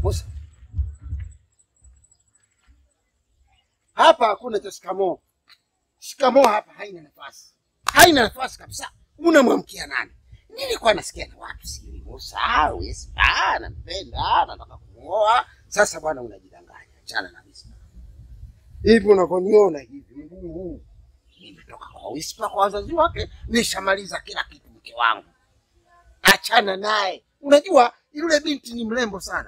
Musa, hapa hakuna cha shikamoo. Shikamoo hapa haina nafasi, haina nafasi kabisa. Unamwamkia nani? Nilikuwa nasikia na watu siri Musa, yes, ah, nampenda, nataka kumuoa. Sasa bwana, unajidanganya, achana na Wispa. Hivi unavyoniona hivi, mguu huu nimetoka kwa Wispa kwa wazazi wake, nishamaliza kila kitu. Mke wangu, achana naye. Unajua yule binti ni mrembo sana.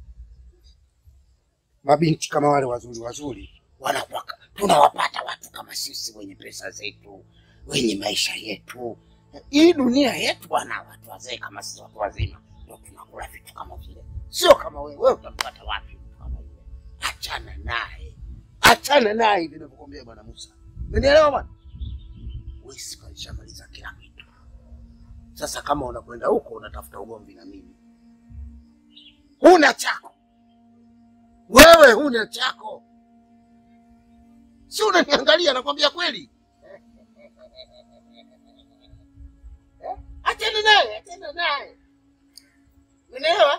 Mabinti kama wale wazuri wazuri wanakuwa tunawapata watu kama sisi wenye pesa zetu, wenye maisha yetu. Hii dunia yetu bwana, watu wazee kama sisi watu wazima ndio tunakula vitu kama vile, sio kama wewe. Wewe utampata wapi mtu kama yule? Achana naye, achana naye hivi ninavyokuambia bwana Musa, umenielewa bwana? Wispa alishamaliza kila kitu. Sasa kama unakwenda huko unatafuta ugomvi na mimi, huna chako wewe, huna chako, si unaniangalia? Nakwambia kweli. Eh, Achana naye, achana naye, unaelewa?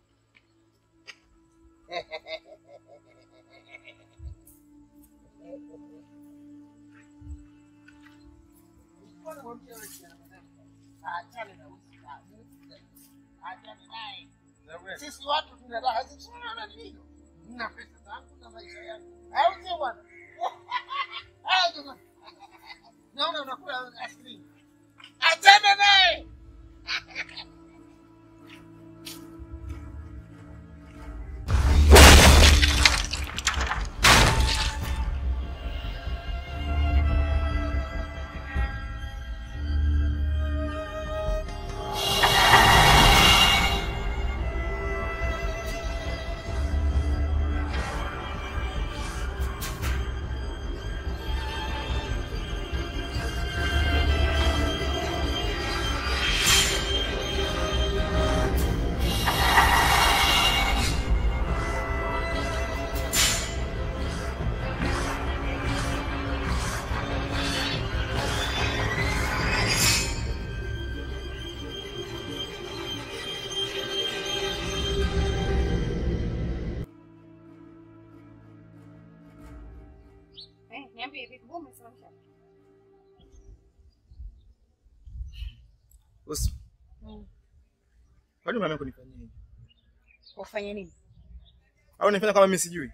Achana na Wispa. Achana naye. Sisi watu tuna raha zetu, unaona ni nini? Nina pesa zangu na maisha yangu, au sio bwana? Haya jamani, naona unakula askrini. Achana naye. Eh, niambie vipi mbona umesimamisha? Usi, Mm. kwani umeamua kunifanyia hivi? Ufanye nini? Au nifanya kama mimi sijui?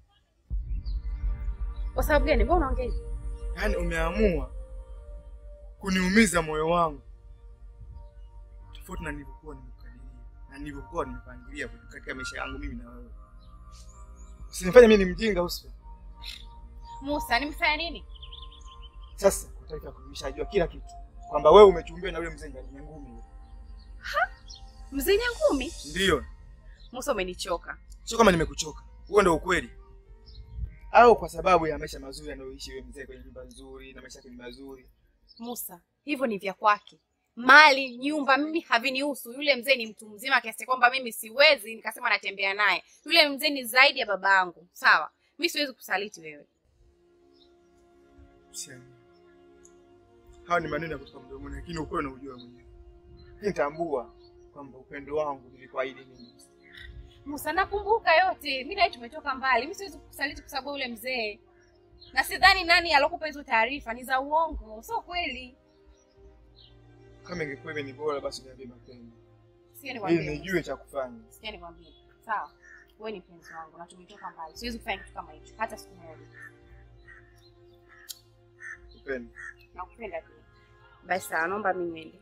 Kwa sababu gani? Mbona unaongea hivi? Yaani umeamua kuniumiza moyo wangu tofauti na nilivyokuwa nimekadiria na nilivyokuwa nimepangilia katika maisha yangu mimi na wewe. Usinifanye mimi ni mjinga Usi. Musa, nimefanya nini? Sasa kwa taarifa yako nimeshajua kila kitu kwamba wewe umechumbiwa na yule mzee ndani ya ngumi. Mzee Nyangumi? Ndiyo, Musa, umenichoka. sio kama nimekuchoka, huo ndio ukweli. Au kwa sababu ya maisha mazuri anayoishi yule mzee kwenye nyumba nzuri na maisha yake ni mazuri. Musa, hivyo ni vya kwake. Mali, nyumba, mimi havinihusu. Yule mzee ni mtu mzima kiasi kwamba mimi siwezi nikasema natembea naye. Yule mzee ni zaidi ya baba yangu, sawa? Mimi siwezi kusaliti wewe. Usiamini. Hawa ni maneno ya kutoka mdomoni, lakini ukweli unaujua mwenyewe. Lakini tambua kwamba upendo wangu nilikuahidi mimi. Musa, nakumbuka yote. Mimi nawe tumetoka mbali. Mimi siwezi kusaliti kwa sababu yule mzee, na sidhani nani alokupa hizo taarifa ni za uongo, sio kweli. Kama ingekuwa hivi ni bora basi niambie mapema. Sikia Ili nikwambie. nijue cha kufanya. Sikia nikwambie. Sawa. Wewe ni mpenzi wangu na tumetoka mbali. Siwezi kufanya kitu kama hicho hata siku moja. Upendo. Nakupenda pia. Basi sawa, naomba mimi niende.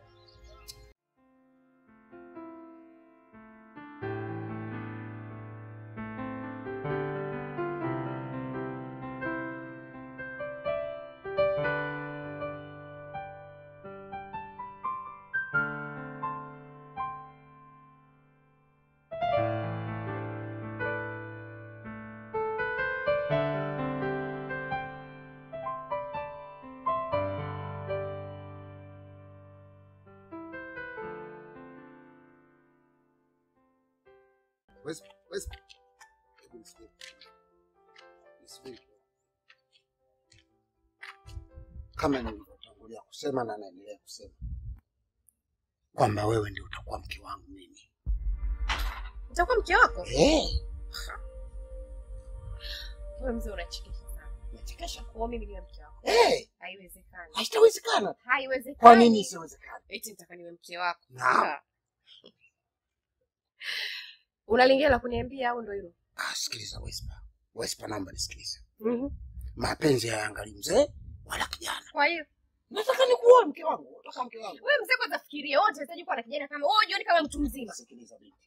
Wespa, Wespa. Hebu nisikie. Nisikie. Kama nilivyotangulia kusema na naendelea kusema kwamba wewe ndio utakuwa mke wangu mimi. nitakuwa mke wako Eh, wewe mzee unachekesha sana nachekesha. kwa mimi niwe mke wako Eh, haiwezekani haitawezekana. haiwezekani Kwa nini isiwezekana? eti nitaka niwe mke wako Naam. Ah. unalingia la kuniambia au ndo hilo Ah, sikiliza Wespa. Wespa, naomba nisikilize. Mhm. Mapenzi hayaangalii mzee wala kijana. kwa hiyo Nataka nikuoe mke wangu. Nataka mke wangu. wewe mzee kwanza fikiria wote unahitaji kuwa na kijana kama wewe jioni kama mtu mzima Sikiliza binti.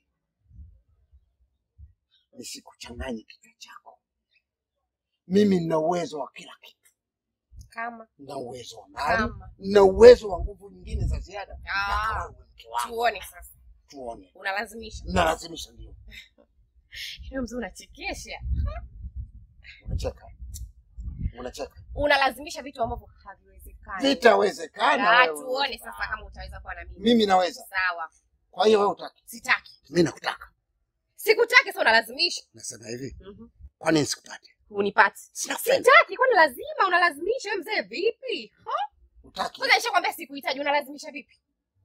Nisikuchanganye kichwa chako. Mimi nina uwezo wa kila kitu. kama Nina uwezo wa mali, kama nina uwezo wa nguvu nyingine za ziada. Ah. Nataka uwe mke wangu. tuone sasa Tuone. unalazimisha Nalazimisha ndio. wewe mzee unachekesha Unacheka. Unacheka. unalazimisha vitu ambavyo haviwezekani Vitawezekana. Ah, wewe. tuone sasa kama utaweza kuwa na mimi Mimi naweza. sawa Kwa hiyo wewe utaki. sitaki Mimi nakutaka. sikutaki sasa unalazimisha Nasema hivi, Mhm. kwa nini sikupate? unipati Sinakupenda. sitaki kwani lazima unalazimisha wewe mzee vipi Utaki. kwanza nishakwambia sikuhitaji unalazimisha vipi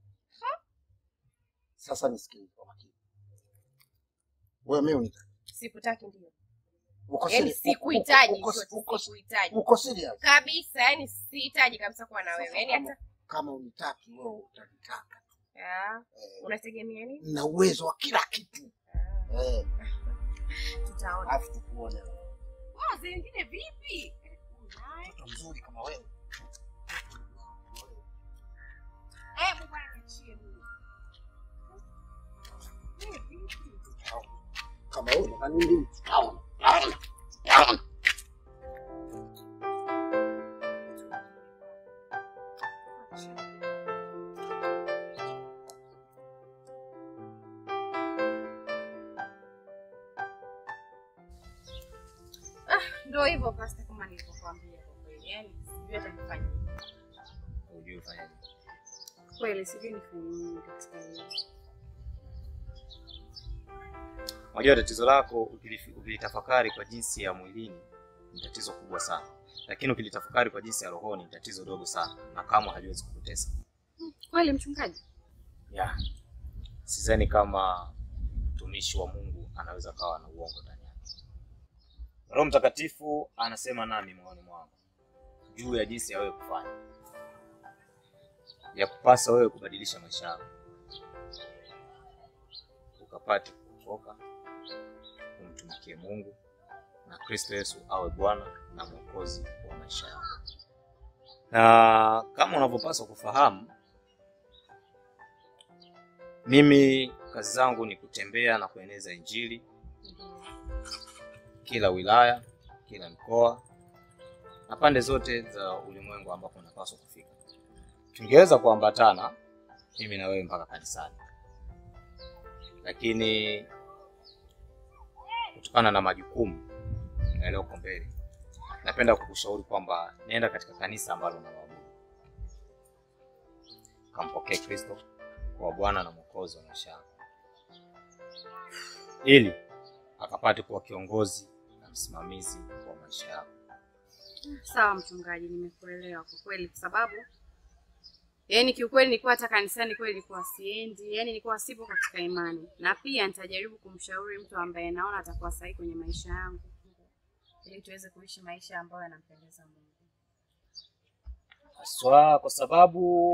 Sasa nisikilize kwa makini. Wewe mimi unitaki. sikutaki ndio Uko yaani serious? sikuhitaji Uko- chochote, uko- sikuhitaji Uko serious? kabisa yani sihitaji kabisa kuwa na wewe Sasa yani kama- hata Kama unitaki wewe utanitaka. Ah, Eh, unategemea nini na uwezo wa kila kitu. Ah, Eh, tutaona alafu tukuone wewe. Wao zingine vipi Unaye. Mtoto mzuri kama wewe. Hebu bwana niachie mimi. Wewe vipi? Kama wewe na nini? Tutaona. Tutaona. Tutaona. Ndio hivyo pasta, kama nilivyokuambia kwa kweli, yani sijui hata nifanye nini. Hujui ufanyaje. kweli, sijui nifanye nini katika hili. Unajua tatizo lako ukilifi- ukilitafakari kwa jinsi ya mwilini ni tatizo kubwa sana, lakini ukilitafakari kwa jinsi ya rohoni ni tatizo dogo sana, na kamwe haliwezi kukutesa. Kweli mchungaji, Yeah. Sidhani kama mtumishi wa Mungu anaweza kawa na uongo ndani yake. Roho Mtakatifu anasema nami moyoni mwangu juu ya jinsi ya wewe kufanya, ya kupasa wewe kubadilisha maisha yako, ukapate kuokoka, umtumikie Mungu na Kristo Yesu awe Bwana na Mwokozi wa maisha yako. Na kama unavyopaswa kufahamu mimi kazi zangu ni kutembea na kueneza Injili kila wilaya, kila mkoa na pande zote za ulimwengu ambapo unapaswa kufika. Tungeweza kuambatana mimi na wewe mpaka kanisani, lakini kutokana na majukumu yaliyoko mbele, napenda kukushauri kwamba nenda katika kanisa ambalo unaabudu, kampokee Kristo kwa Bwana na Mwokozi wa maisha yako, ili akapate kuwa kiongozi na msimamizi wa maisha yako. sawa mchungaji, nimekuelewa kwa kweli, kwa sababu yaani kiukweli nilikuwa hata kanisani kweli nilikuwa siendi, yaani nilikuwa sipo katika imani, na pia nitajaribu kumshauri mtu ambaye naona atakuwa sahihi kwenye maisha yangu, ili tuweze kuishi maisha ambayo yanampendeza Mungu. Haswa kwa sababu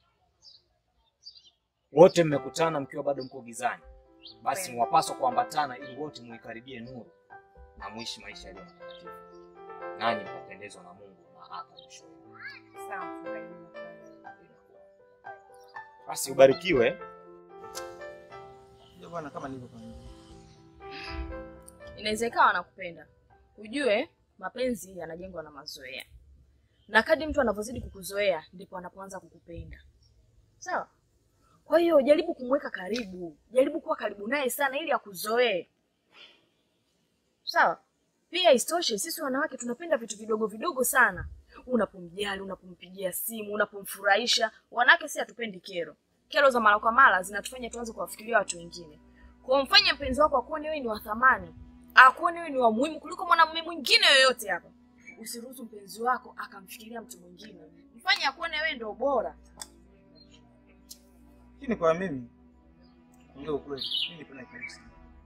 wote mmekutana mkiwa bado mko gizani, basi Kweli. mwapaswa kuambatana ili wote muikaribie nuru na muishi maisha yaliyo matakatifu, nanyi mtapendezwa na Mungu na hata mwisho wenu. Sawa mchungaji, nimekuelewa. Basi ubarikiwe. Ndio bwana, kama nilivyokwambia. inaweza ikawa anakupenda. Ujue mapenzi yanajengwa na mazoea, na kadri mtu anavyozidi kukuzoea ndipo anapoanza kukupenda. Sawa? Kwa hiyo jaribu kumweka karibu, jaribu kuwa karibu naye sana ili akuzoee. Sawa? Pia isitoshe, sisi wanawake tunapenda vitu vidogo vidogo sana. Unapomjali, unapompigia simu, unapomfurahisha. Wanawake si hatupendi kero. Kero za mara kwa mara zinatufanya tuanze kuwafikiria watu wengine. Kwa hiyo mfanye mpenzi wako akuone wewe ni wa thamani, akuone wewe ni wa muhimu kuliko mwanamume mwingine yoyote hapa. Usiruhusu mpenzi wako akamfikiria mtu mwingine, mfanye akuone wewe ndio bora. Lakini kwa mimi ndio ukweli, mimi nipenda kanisa.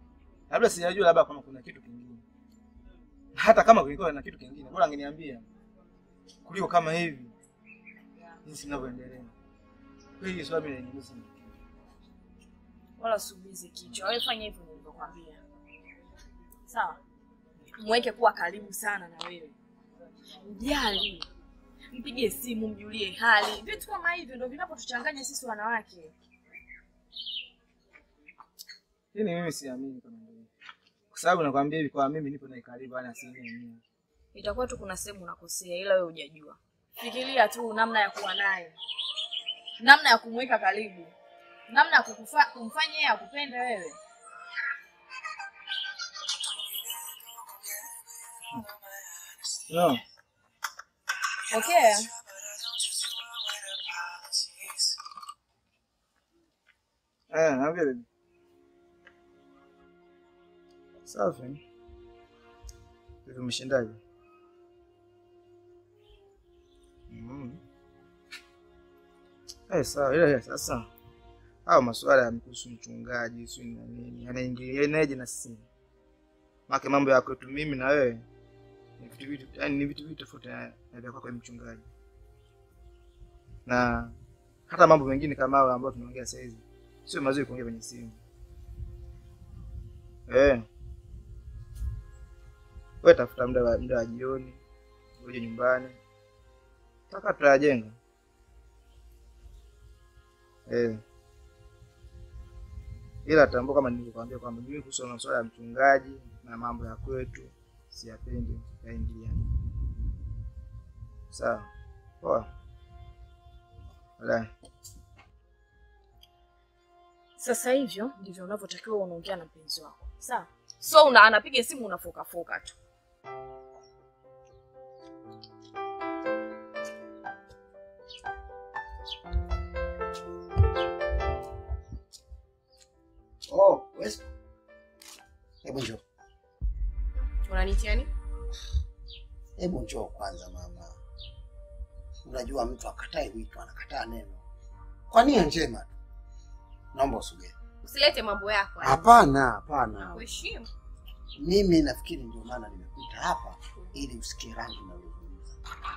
labda sijajua, labda kama kuna kitu kingine. Hata kama kulikuwa na kitu kingine, bora angeniambia kuliko kama hivi jinsi ninavyoendelea. Kwa hiyo swali mimi naingiza wala usiumize kichwa. Wewe fanya hivyo nilivyokwambia, sawa? Mweke kuwa karibu sana na wewe, mjali, mpigie simu, mjulie hali. Vitu kama hivyo ndio vinapotuchanganya sisi wanawake. Yaani mimi siamini kama ndio. hivyo. Kwa sababu nakwambia hivi kwa mimi nipo na karibu ana asilimia mia. Itakuwa tu kuna sehemu unakosea, ila wewe hujajua. Fikiria tu namna ya kuwa naye, namna ya kumweka karibu, namna ya kukufa- kumfanya yeye akupende wewe. No. Okay. Eh, naambia baby. Safi. Hivi umeshindaje? Mm. Eh, sawa. Ila ya sasa hao masuala ya kuhusu mchungaji si na nini yanaingilianaje na sisi? Maana mambo ya kwetu mimi na wewe ni vitu vitu yani ni vitu vitu tofauti na na vya kwako mchungaji. Na hata mambo mengine kama hayo ambayo tunaongea sasa hivi sio mazuri kuongea kwenye simu. Eh. Wewe tafuta muda wa muda wa jioni, uje nyumbani. Taka tutajenga. Eh. Ila tambua kama nilivyokuambia kwamba mimi kuhusu masuala ya mchungaji na mambo ya kwetu siyapendi yaingiliane. Sawa. Poa. Baadaye. Sasa hivyo ndivyo unavyotakiwa unaongea na mpenzi wako, sawa? So una anapiga simu unafokafoka tu. Oh, Wespa. Hebu njoo. Unanitia nini? Hebu njoo kwanza mama. Unajua mtu akatai wito anakataa neno. Kwa nia njema tu. Naomba usogee. Usilete mambo yako. haya. Hapana, hapana. Kuheshimu. Mimi nafikiri ndio maana nimekuita hapa ili usikie rangi na ulizungumza.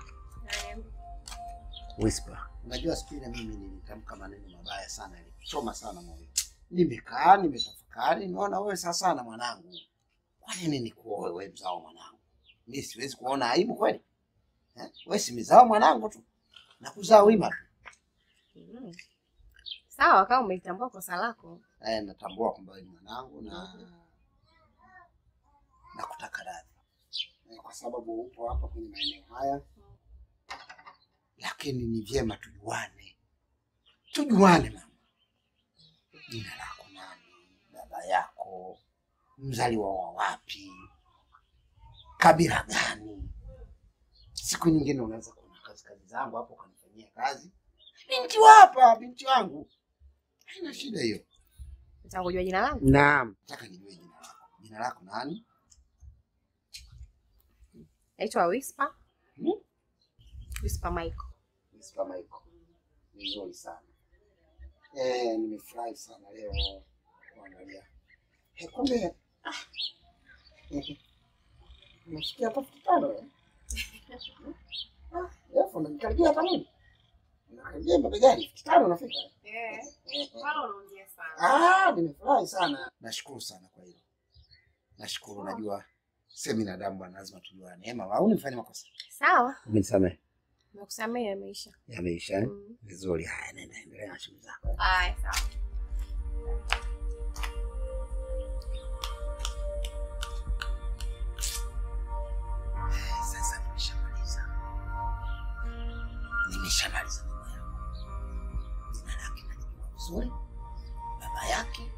Whisper. Unajua siku ile mimi nilitamka maneno mabaya sana yalichoma sana moyo. Nimekaa nimetafakari, nimeona wewe sasa sana mwanangu. Kwa nini nikuoe wewe mzao mwanangu? Mimi siwezi kuona aibu kweli. Eh? Wewe si mzao mwanangu tu. Na kuzaa wima tu. Mm. Sawa, kama umelitambua kosa lako. Eh, natambua kwamba wewe ni mwanangu na na kutaka radhi. Eh, kwa sababu upo hapa kwenye maeneo haya. Lakini ni vyema tujuane. Tujuane mama. Jina lako nani? Baba yako mzaliwa wa wapi? Kabila gani? Siku nyingine unaweza kuona kazi kazi zangu hapo ukanifanyia kazi. Binti wa hapa, binti wangu. Haina shida hiyo. Nataka kujua jina langu. Naam. Nataka nijue jina lako. Jina lako nani? Naitwa Whisper. Hmm? Whisper Michael. Mr. Michael. Vizuri sana. Eh, nimefurahi sana leo kuangalia. Eh, kumbe ah. eh, Umefikia hapa elfu tano eh? Ah, alafu unanikaribia hapa nini? Unakaribia mabegani elfu tano unafika? eh? Eh. Eh, eh. Wala unaongea sana. Ah, nimefurahi sana. Nashukuru sana kwa hilo. Nashukuru, najua sisi binadamu bwana, lazima tujuane. Ema, au nifanye makosa? Sawa. Umenisamehe. Nakusamehe yameisha. Yameisha eh? Mm. Vizuri. Haya, nenda endelea na shughuli zako. Haya, sawa. Sasa nimeshamaliza, nimeshamaliza mambo yangu. Jina lake nalijua vizuri, baba yake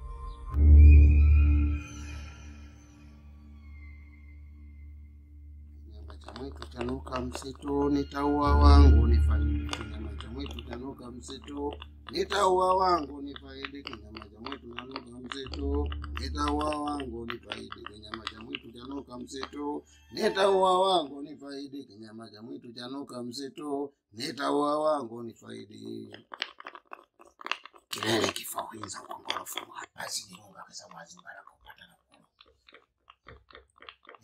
Kinyama cha mwitu chanuka msitu, nitaua wangu nifaidi. Kinyama cha mwitu chanuka msitu, nitaua wangu nifaidi. Kinyama cha mwitu chanuka msitu, nitaua wangu nifaidi. Kinyama cha mwitu chanuka msitu, nitaua wangu nifaidi. Kinyama cha mwitu chanuka msitu, nitaua wangu nifaidi. Kilele kifauhinza ukongorofu hapa zijiunga kwa sababu hazingara kupata na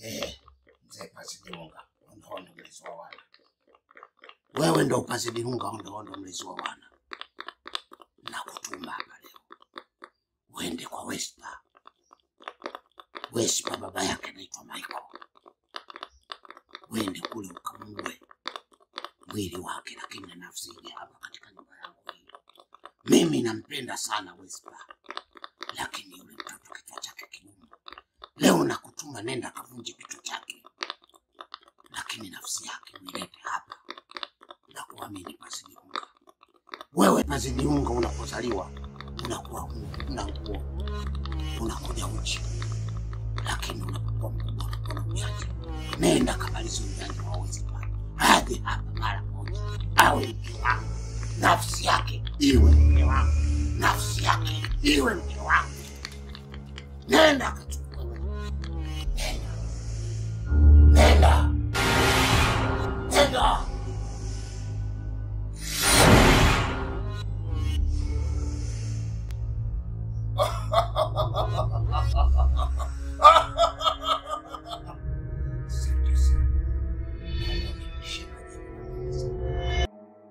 Eh, mzee Pasidirunga, ondohondo mlezi wa wana. Wewe ndo Pasidirunga, ondohondo mlezi wa wana. Nakutuma hapa leo uende kwa Wespa. Wespa baba yake anaitwa Michael. Uende kule ukamue mwili wake, lakini na nafsi ije hapa katika nyumba yangu hii. Mimi nampenda sana Wespa, lakini yule mtoto kichwa chake kigumu. Leo nakutuma, nenda kavunje kichwa chake, lakini nafsi yake uilete hapa na kuamini Pasidiunga. Wewe Pasidiunga, unapozaliwa unakuwa hu- una nguo, unakuja uchi, lakini unapokuwa mkubwa unakuwa na ujanja. Nenda kabalizi ujanja wa Wespa, aje hapa mara moja, awe mke wangu, nafsi yake iwe mke wangu, nafsi yake iwe mke wangu. Nenda akachukue wewe. Nenda. Nenda. Nenda. Asante sana. Naomba unirudishie majibu yangu.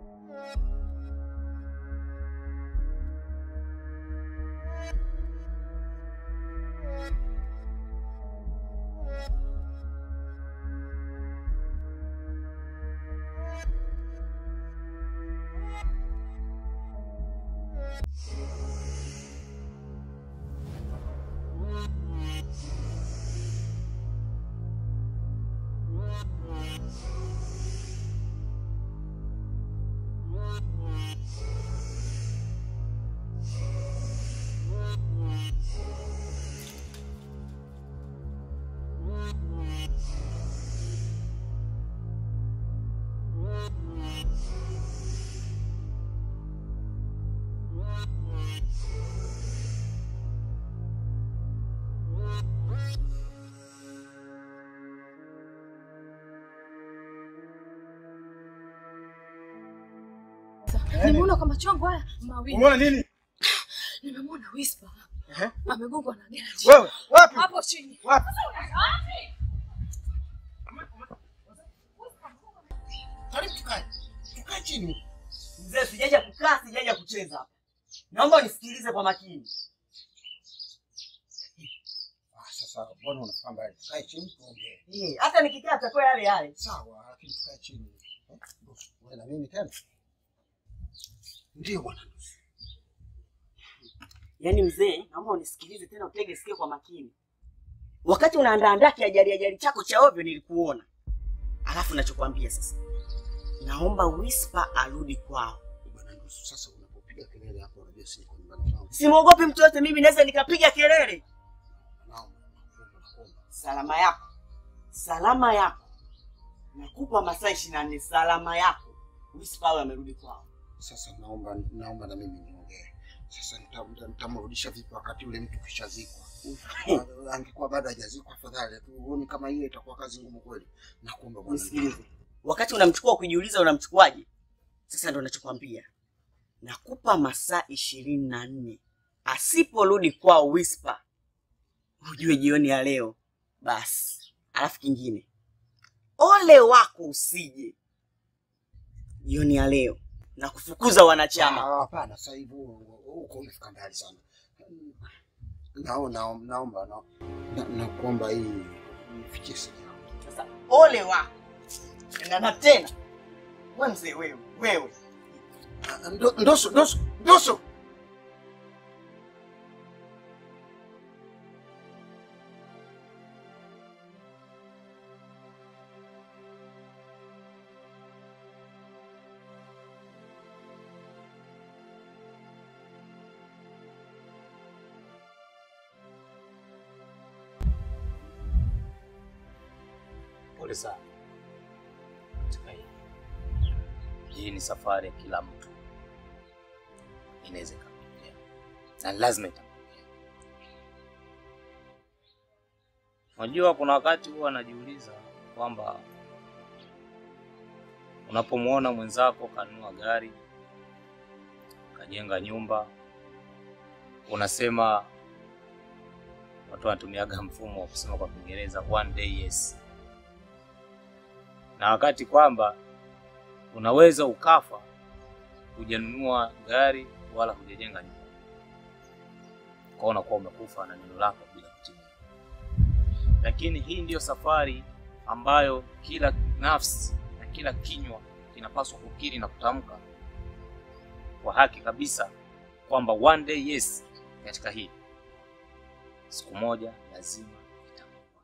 Nimeona kwa macho yangu haya mawili. Umeona nini? Nimemwona Whisper. Ehe. Amegongwa na gari. Wewe, wapi? Hapo chini. Wapi? Karibu tukae. Tukae chini. Mzee, sijaja kukaa, sijaja kucheza hapa. Naomba unisikilize kwa makini. Ah, sasa mbona unafahamu mbali? Tukae chini tuongee. Eh, hata nikikaa atakuwa yale yale. Sawa, lakini tukae chini. Eh, bosi, Wewe na mimi tena? Ndio bwana. Yaani mzee, naomba unisikilize tena, utege sikio kwa makini. Wakati unaandaandaa kiajali ajali chako cha ovyo nilikuona. Alafu nachokwambia sasa, naomba Whisper arudi kwao. Bwana Nusu, sasa unapopiga kelele hapo unajua si niko nyumbani kwangu. Simwogopi mtu yote, mimi naweza nikapiga kelele. Naomba, naomba, naomba. Salama yako, salama yako, nakupa masaa ishirini na nne. Salama yako, Whisper awe amerudi kwao. Sasa naomba naomba na mimi niongee. Sasa nita- nita- nitamrudisha vipi wakati yule mtu kishazikwa? Ah, Angekuwa bado hajazikwa afadhali tu. Huoni kama hiyo itakuwa kazi ngumu kweli? Nakuomba bwana. Nisikilize, wakati unamchukua ukijiuliza unamchukuaje, sasa ndo nachokwambia, nakupa masaa ishirini na nne. Asiporudi kwao Whisper, ujue jioni ya leo basi. Alafu kingine, ole wako usije jioni ya leo na kufukuza wanachama. Ah, Hapana, sasa hivi huko umefika mbali sana. Nao nao- naomba na- na- nakuomba hii nifikie siri yangu. Sasa ole wako na na tena, we mzee wewe, wewe Ah, ndo- Ndoso, ndoso, ndoso. Pole sana katika hii. Hii ni safari ya kila mtu, inaweza ikamtokea na lazima itamtokea. Unajua, kuna wakati huwa anajiuliza kwamba unapomwona mwenzako kanunua gari, kajenga nyumba, unasema watu wanatumiaga mfumo wa kusema kwa Kiingereza one day yes, na wakati kwamba unaweza ukafa hujanunua gari wala hujajenga nyumba, kwa unakuwa umekufa na neno lako bila kutimia. Lakini hii ndiyo safari ambayo kila nafsi na kila kinywa kinapaswa kukiri na kutamka kwa haki kabisa kwamba one day yes, katika hii siku moja lazima itakuwa.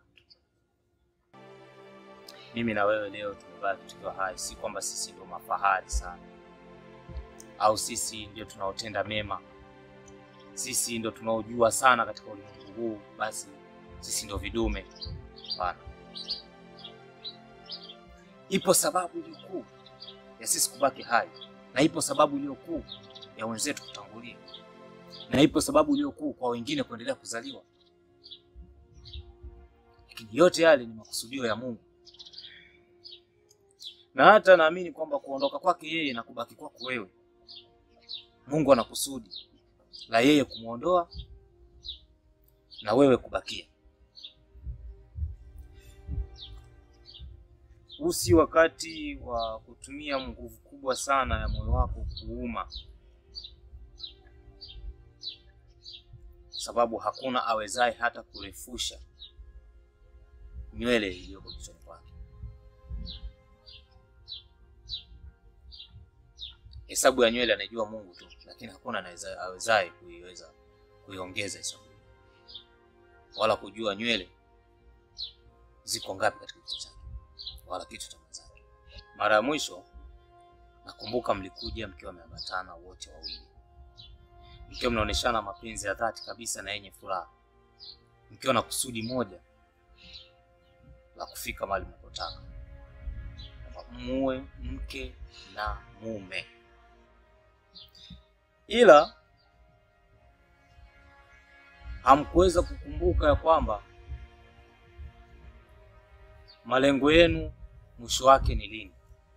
Mimi na wewe leo tumebaki tukiwa hai, si kwamba sisi ndio mafahari sana au sisi ndio tunaotenda mema, sisi ndio tunaojua sana katika ulimwengu huu, basi sisi ndio vidume. Hapana, ipo sababu iliyo kuu ya sisi kubaki hai, na ipo sababu iliyo kuu ya wenzetu kutangulia, na ipo sababu iliyo kuu kwa wengine kuendelea kuzaliwa. Lakini yote yale ni makusudio ya Mungu, na hata naamini kwamba kuondoka kwake yeye na kubaki kwako wewe, Mungu ana kusudi la yeye kumwondoa na wewe kubakia. Huu si wakati wa kutumia nguvu kubwa sana ya moyo wako kuuma, sababu hakuna awezaye hata kurefusha nywele iliyoko kichwani kwake. Hesabu ya nywele anaijua Mungu tu, lakini hakuna anaweza awezaye kuiweza kuiongeza hesabu hiyo, wala kujua nywele ziko ngapi katika kichwa chake wala kichwa cha mwenzake. Mara ya mwisho nakumbuka mlikuja mkiwa mmeambatana wote wawili, mkiwa mnaoneshana mapenzi ya dhati kabisa na yenye furaha, mkiwa na kusudi moja la kufika mahali mnapotaka, kwamba muwe mke na mume. Ila hamkuweza kukumbuka ya kwamba malengo yenu mwisho wake ni lini.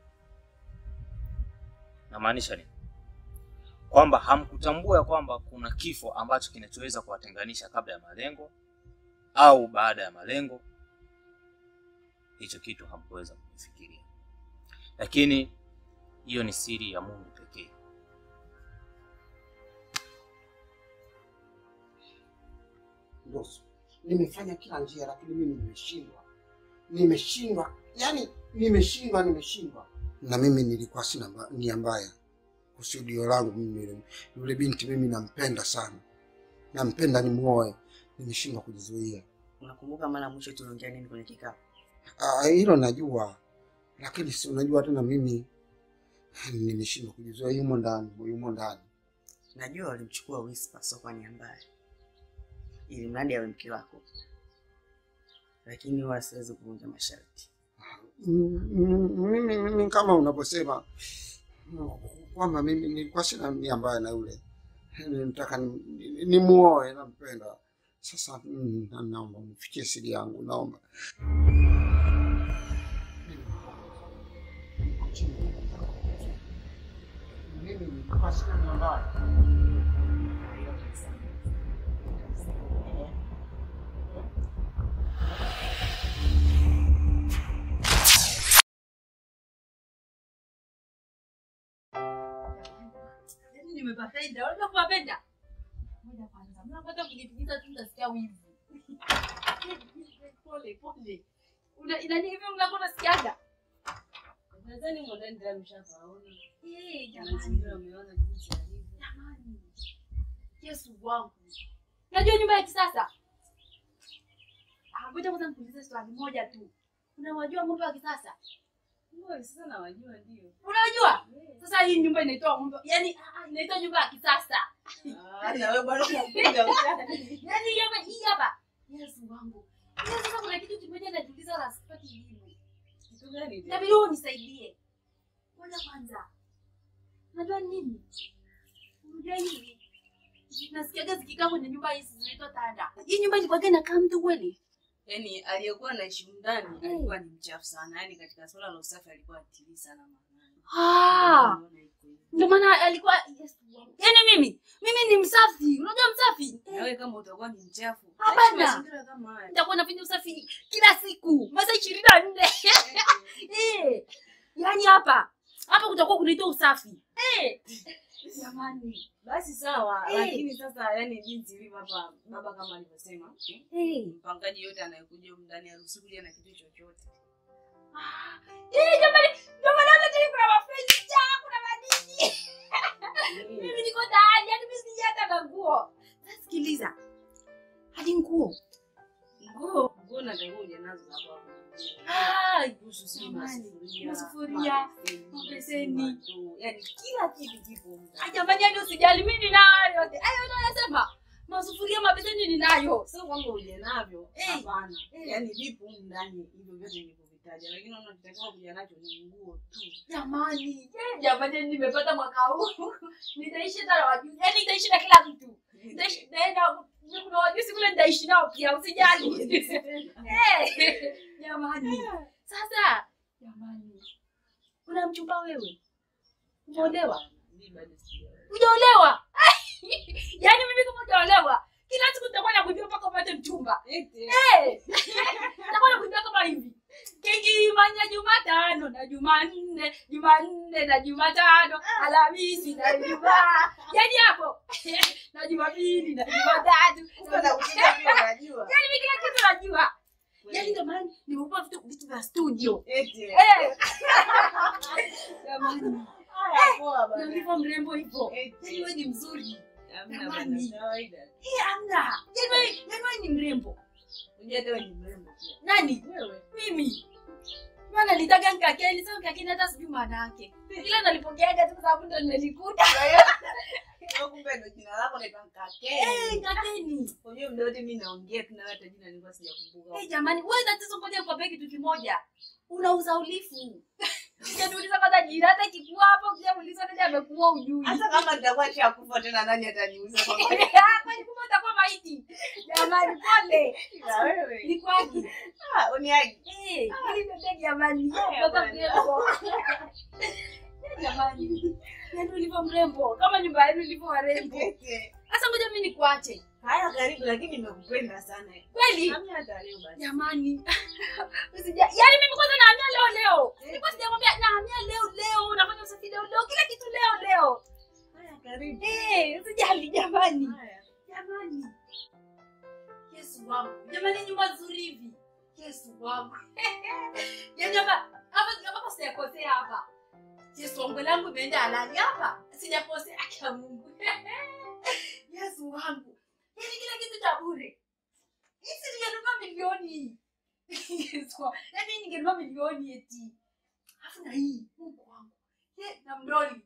Namaanisha nini? Kwamba hamkutambua ya kwamba kuna kifo ambacho kinachoweza kuwatenganisha kabla ya malengo au baada ya malengo. Hicho kitu hamkuweza kufikiria, lakini hiyo ni siri ya Mungu pekee. Ndoso, nimefanya kila njia, lakini mimi nimeshindwa, nimeshindwa, yani nimeshindwa, nimeshindwa. Na mimi nilikuwa sina mba- nia mbaya. Kusudio langu mimi, yule- yule binti mimi nampenda sana, nampenda nimuoe, nimeshindwa kujizuia. Unakumbuka mara mwisho tuliongea nini kwenye kikao? Ah, hilo najua, lakini si unajua tena, mimi nimeshindwa kujizuia. Yumo ndani, yumo ndani. Najua walimchukua Whisper sio kwa nia mbaya, ili mradi awe mke wako, lakini huwa siwezi kuvunja masharti. Mm, mm, mimi, mimi kama unavyosema mm, kwamba mimi nilikuwa sina nia mbaya na yule, nitaka nimuoe, nampenda. Sasa mm, na- naomba unifikie siri yangu, naomba mimi nilikuwa sina nia mbaya. Yaani nimepapenda, unajua kupapenda? Ngoja kwanza, mnapata kujipingiza tu nasikia wivu. Pole pole. Una inani hivi mnako nasikiaga? Nadhani humo ndani tayari mshafaona. Eh, Mazingira jamani. umeona jinsi yalivyo. Jamani. Yesu wangu. Unajua nyumba ya kisasa? Ah, ngoja kwanza nikuulize swali moja tu. Unawajua ng'ombe wa kisasa? Mbona sasa nawajua ndio. Unawajua? Sasa hii nyumba inaitwa ng'ombe, yaani ah, ah, inaitwa nyumba ya kisasa. Ah, na wewe bwana unapiga utani. Yaani hii hapa hii hapa. Yesu wangu. Yaani sasa kuna kitu kimoja najiuliza la sipati jibu. Kitu gani tena? Inabidi wewe unisaidie. Ngoja kwanza. Unajua nini? Unajua hivi. Nasikiaga zikikaa kwenye nyumba hizi zinaitwa tanda. Hii nyumba ilikuwa inakaa mtu kweli? Yaani aliyekuwa anaishi ndani alikuwa ni mchafu sana. Yaani katika swala la usafi alikuwa atilii sana maana. Ah, Unaona iko hivyo. ndio maana alikuwa Yesu wangu. Yaani mimi mimi ni msafi, unajua msafi Nawe kama utakuwa ni mchafu, Hapana. aishi mazingira kama haya. nitakuwa nafanya usafi kila siku masaa ishirini na nne Eh, yaani hapa hapa kutakuwa kunaitwa usafi Eh, jamani Basi sawa, Eh. lakini sasa yani jinsi ilivyo hapa baba kama alivyosema, Eh, mpangaji yote anayekuja humu ndani haruhusiwi kuja na kitu chochote. eh, jamani ndio maana hata tena kuna mafenicha kuna madini mimi niko tayari yaani mimi sija hata na nguo Sasa sikiliza hadi nguo Nguo nguo natakiwa uje nazo hapa hapo. Ah, Kuhusu si Jamani, masufuria, masufuria, mabeseni, mabeseni. mandoo, yani kila kitu kipo humu ndani. Ah, jamani hadi usijali mimi ninayo yote hayo unayosema masufuria mabeseni ninayo Sio kwamba uje navyo, Eh. hapana. Eh. Yani vipo humu ndani hivyo vyote nilivyovitaja, lakini unatakiwa kuja nacho ni nguo tu. jamani eh, jamani nimepata mwaka huu nitaishi hata na wajuzi yaani nitaishi na kila mtu Nitaishi- naenda kuna wajuzi kule nitaishi nao pia usijali Eh, jamani sasa jamani una mchumba wewe umeolewa Mimi bado sijaolewa. ujaolewa yaani mimi kama ujaolewa kila siku nitakuwa nakujua mpaka upate mchumba Eti, Eh, nitakuwa nakujua kama hivi kikimanya jumatano na jumanne jumanne na jumatano alhamisi na ijumaa yaani hapo na jumapili na jumatatu kumbe nakuja pia unajua. yaani mimi kila kitu najua yaani ndio maana nimekupa vitu vitu vya studio Eti. Eh. jamani Haya, poa na bana. ulivyo mrembo hivyo Eti. yaani wewe ni mzuri Hamna Jamani. bana, kawaida. Eh, amna yaani wewe yaani wewe ni mrembo Unajua hata wewe ni mrembo pia. nani Wewe. mimi maana nitaka nkakeni sasa nkakeni hata sijui maana yake ila nalipokeaga tu kwa sababu ndo nimelikuta Wewe kumbe ndo jina lako naitwa Nkakeni. Eh, nkakeni Unajua muda wote mimi naongea tu na wewe hata jina nilikuwa sijakumbuka. Eh, jamani wewe tatizo ngoja nikwambie kitu kimoja unauza ulifu Sijaniuliza kwanza jina hata ikikuwa hapo kujamuuliza nani amekuwa ujui Hata kama nitakuwa nishakufa tena nani ataniuliza kwa kweli? kwani kumbe utakuwa maiti jamani pole Na wewe. ni kwaki Ah, uniagi. Eh, ili ndio jamani Haya, Mtoto bwana. mrembo jamani yaani ulivyo mrembo kama nyumba yenu ilivyo warembo Eti. sasa ngoja mimi nikuache Haya karibu lakini nimekupenda sana. kweli Hamna hata leo basi. jamani Usija, yaani mimi kwanza nahamia leo leo nilikuwa sijakwambia nahamia leo leo nafanya usafi leo leo kila kitu leo leo Haya karibu. Eh, usijali jamani Haya. jamani yesu wangu jamani nyumba nzuri hivi yesu wangu yaani hapa hapa hapa sijakosea hapa yesu wangu langu imeenda halali hapa sijakosea akia mungu yesu wangu yaani kila kitu cha bure hisi ningenunua milioni yesu wangu yaani ningenunua milioni eti alafu na hii mungu wangu Ye, na mdoli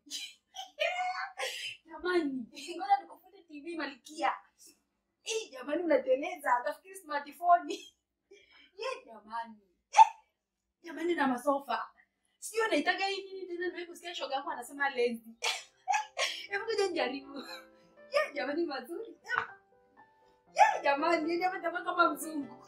jamani ngoja nikufute tv malikia Eh, jamani unateleza utafikiri smartphone ye jamani Eh, jamani na masofa sio naitaga hii nini tena nimewahi kusikia shoga yangu anasema lezi hebu kuja nijaribu ye jamani mazuri ye jamani yani hapa itakuwa kama mzungu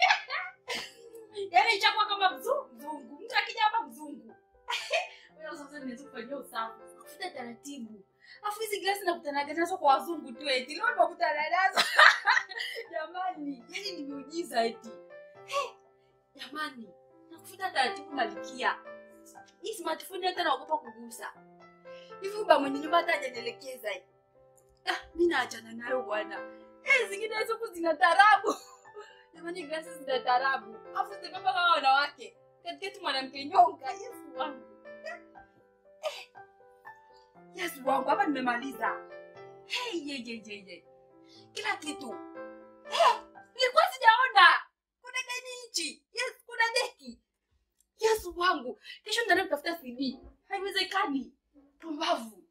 yani itakuwa kama mzungu mzungu mtu akija hapa mzungu Wewe sasa niweza kufanyia usafi kufuta taratibu afu hizi glasi nakutanaga nazo kwa wazungu tu eti leo nakutana nazo jamani yani ni miujiza eti Eh, jamani nakufuta taratibu malikia hii smartphone hata naogopa kugusa hivi uba mwenye nyumba hata hajanielekeza ah, mi naachana nayo bwana eh, zingine hizo huku zina tarabu jamani glasi zina tarabu afu zimebeba kama wanawake katikati mwanamke nyonga yesu wangu yesu wangu hapa nimemaliza hey, ye, ye, ye, ye. kila kitu hey, nilikuwa sijaona kuna gani hichi yes, kuna deki yesu wangu kesho nitaenda kutafuta cd haiwezekani pumbavu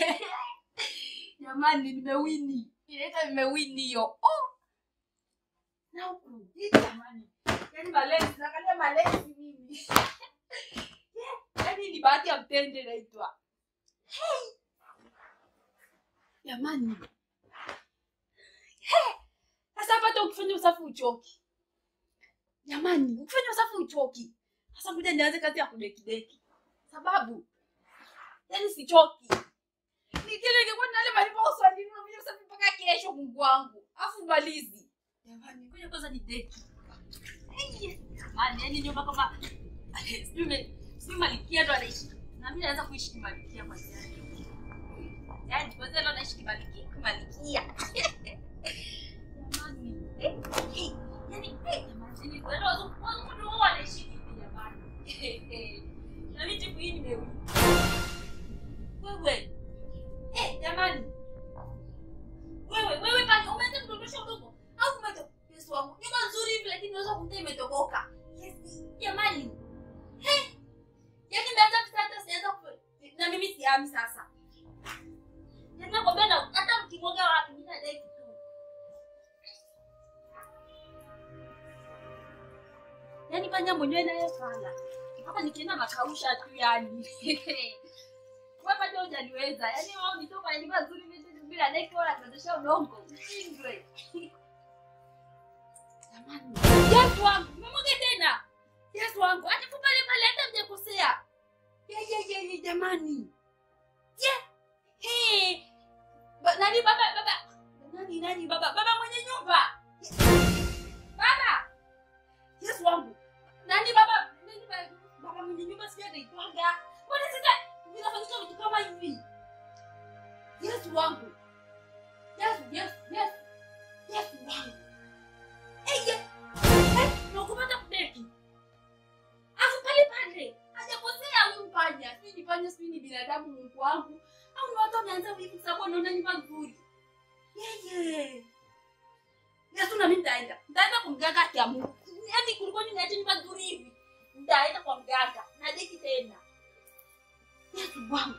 jamani nimewini inaita nimewini hiyo oh. na huku hii jamani yani malezi naangalia malezi mimi Yeah, yani ni bahati ya mtende naitwa jamani He! sasa hapa hata ukifanya usafi uchoki jamani ukifanya usafi uchoki sasa kuja nianze kazi ya kudekideki sababu yani sichoki Nikile ningekuwa na yale malipo au swali nini unakuja kusafiri mpaka kesho Mungu wangu. Afu malizi. Jamani, ngoja kwanza ni date. Jamani, yani nyumba kama sijui me- sijui Malikia ndo anaishi. Na mimi naweza kuishi kimalikia kwa sasa. Yaani kwanza ndo anaishi kimalikia, kimalikia. Jamani. Eh, eh, yani eh, jamani, ni kweli wazungu wazungu ndio wao wanaishi hivi jamani. Na mimi tipu hii nimeuli. Wewe. Eh, jamani. Wewe, wewe pale umeanza kudondosha udongo au umeto Yesu wangu. Nyumba nzuri hivi lakini unaweza kumta imetoboka. Yes, jamani. Eh. Yaani nimeanza kusata sianza ku na mimi siami sasa. Yaani nakwambia na hata mkimwaga wapi mimi nadai kitu. Yaani panya mwenyewe naye sana. Hapa nikienda makausha tu yani. Wewe bado hujaniweza. Yaani wewe unitoka nyumba nzuri mimi bila deki wala kudondosha udongo. Ushindwe. Jamani. Yesu wangu, umemwaga tena. Yesu wangu, hata tu pale pale hata mjakosea. Ye ye ye ye jamani. Ye. He. Ba, nani baba baba? Nani nani baba? Baba mwenye nyumba. Baba. Yesu wangu. Nani baba? Nani baba? Baba mwenye nyumba sija anaitwaga. Mbona sasa vinafanyika vitu kama hivi? Yesu wangu. Yesu, Yesu, Yesu. Yesu wangu. Eh, ye. Eh, nakupata kudeki. Afu pale pale. Hajakosea huyu panya. Sijui ni panya, sijui ni binadamu Mungu wangu. Au ni watu wameanza wivu sababu wanaona nyumba nzuri. Yeye. Yesu na mimi nitaenda. Nitaenda kumganga kia Mungu. Yaani kulikuwa ninaacha nyumba nzuri hivi. Nitaenda kwa mganga. Na deki tena. Yesu wangu.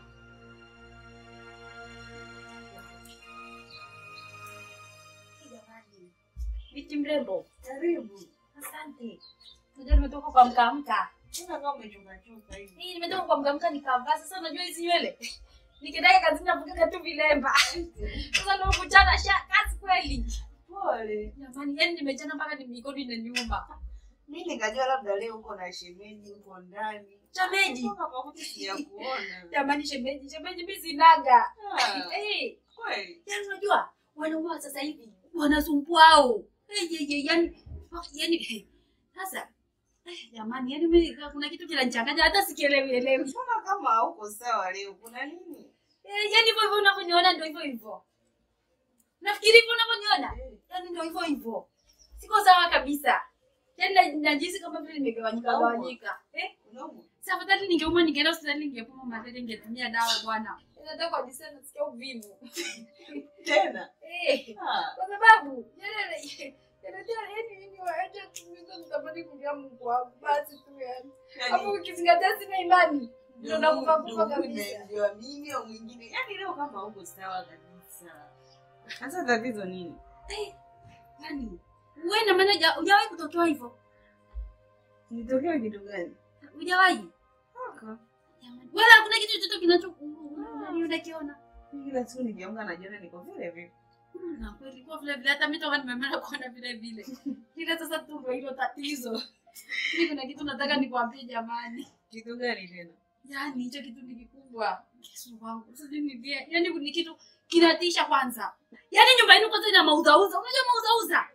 Jamani. Binti mrembo, karibu. Asante. Unajua nimetoka kwa mkamka. Tena kama umechungachuka hivi. Hii nimetoka kwa mkamka nikavaa. Sasa unajua hizi nywele. Nikiendaka kazini navuka tu vilemba. Sasa ndio kuchana sha kazi kweli. Pole. Jamani, yani nimechana mpaka ni mikono inaniuma. Mimi nikajua labda leo uko na shemeji uko ndani. Shemeji. Toka pamoja sijakuona. Jamani shemeji, shemeji mimi sinaga. Ah, Eh, Kweli. yani unajua wanaume wa sasa hivi wanasumbuao. Eh, ye, ye, yani yani eh, sasa eh, jamani, yani mimi kuna kitu kinanichanganya hata sikielewi elewi. Mbona kama hauko sawa leo? Kuna nini? Eh, yani hivyo hivyo unavyoniona ndio hivyo hivyo. Nafikiri hivyo unavyoniona. Yani ndio hivyo hivyo. Siko sawa kabisa. Yani na- najihisi kama vile nimegawanyika Unaumwa? gawanyika. Eh? Unaumwa? Sasa afadhali ningeumwa ningeenda hospitali ningepoma malaria ningetumia dawa bwana. Nataka kwa disa nasikia uvivu. Tena. Eh. Ah, Kwa sababu yani yanajua yani mimi waache tumizo nitabaki kulia Mungu wangu basi tu yani. Hapo yani ukizingatia sina imani. Ndio nakufa kufa ndio kabisa. nimeambiwa mimi au mwingine. Yaani leo kama hauko sawa kabisa. Sasa tatizo nini? Yani wewe na maana huja- hujawahi kutokewa hivyo? Nitokea kitu gani? Hujawahi? Kaka. Jamani. Wala hakuna kitu chochote kinacho unakiona. Mimi kila siku nikiamka najiona niko vile vile. Na kweli kwa vile vile hata mimi toka nimeamana kuona vile vile. Ila sasa tu ndio hilo tatizo. Mimi kuna kitu nataka nikwambie jamani. Kitu gani tena? Yaani hicho kitu ni kikubwa. Yesu wangu. Sijui ni vile. Yaani ni kitu kinatisha kwanza. Yaani nyumba yenu kwanza ina mauzauza. Unajua mauzauza?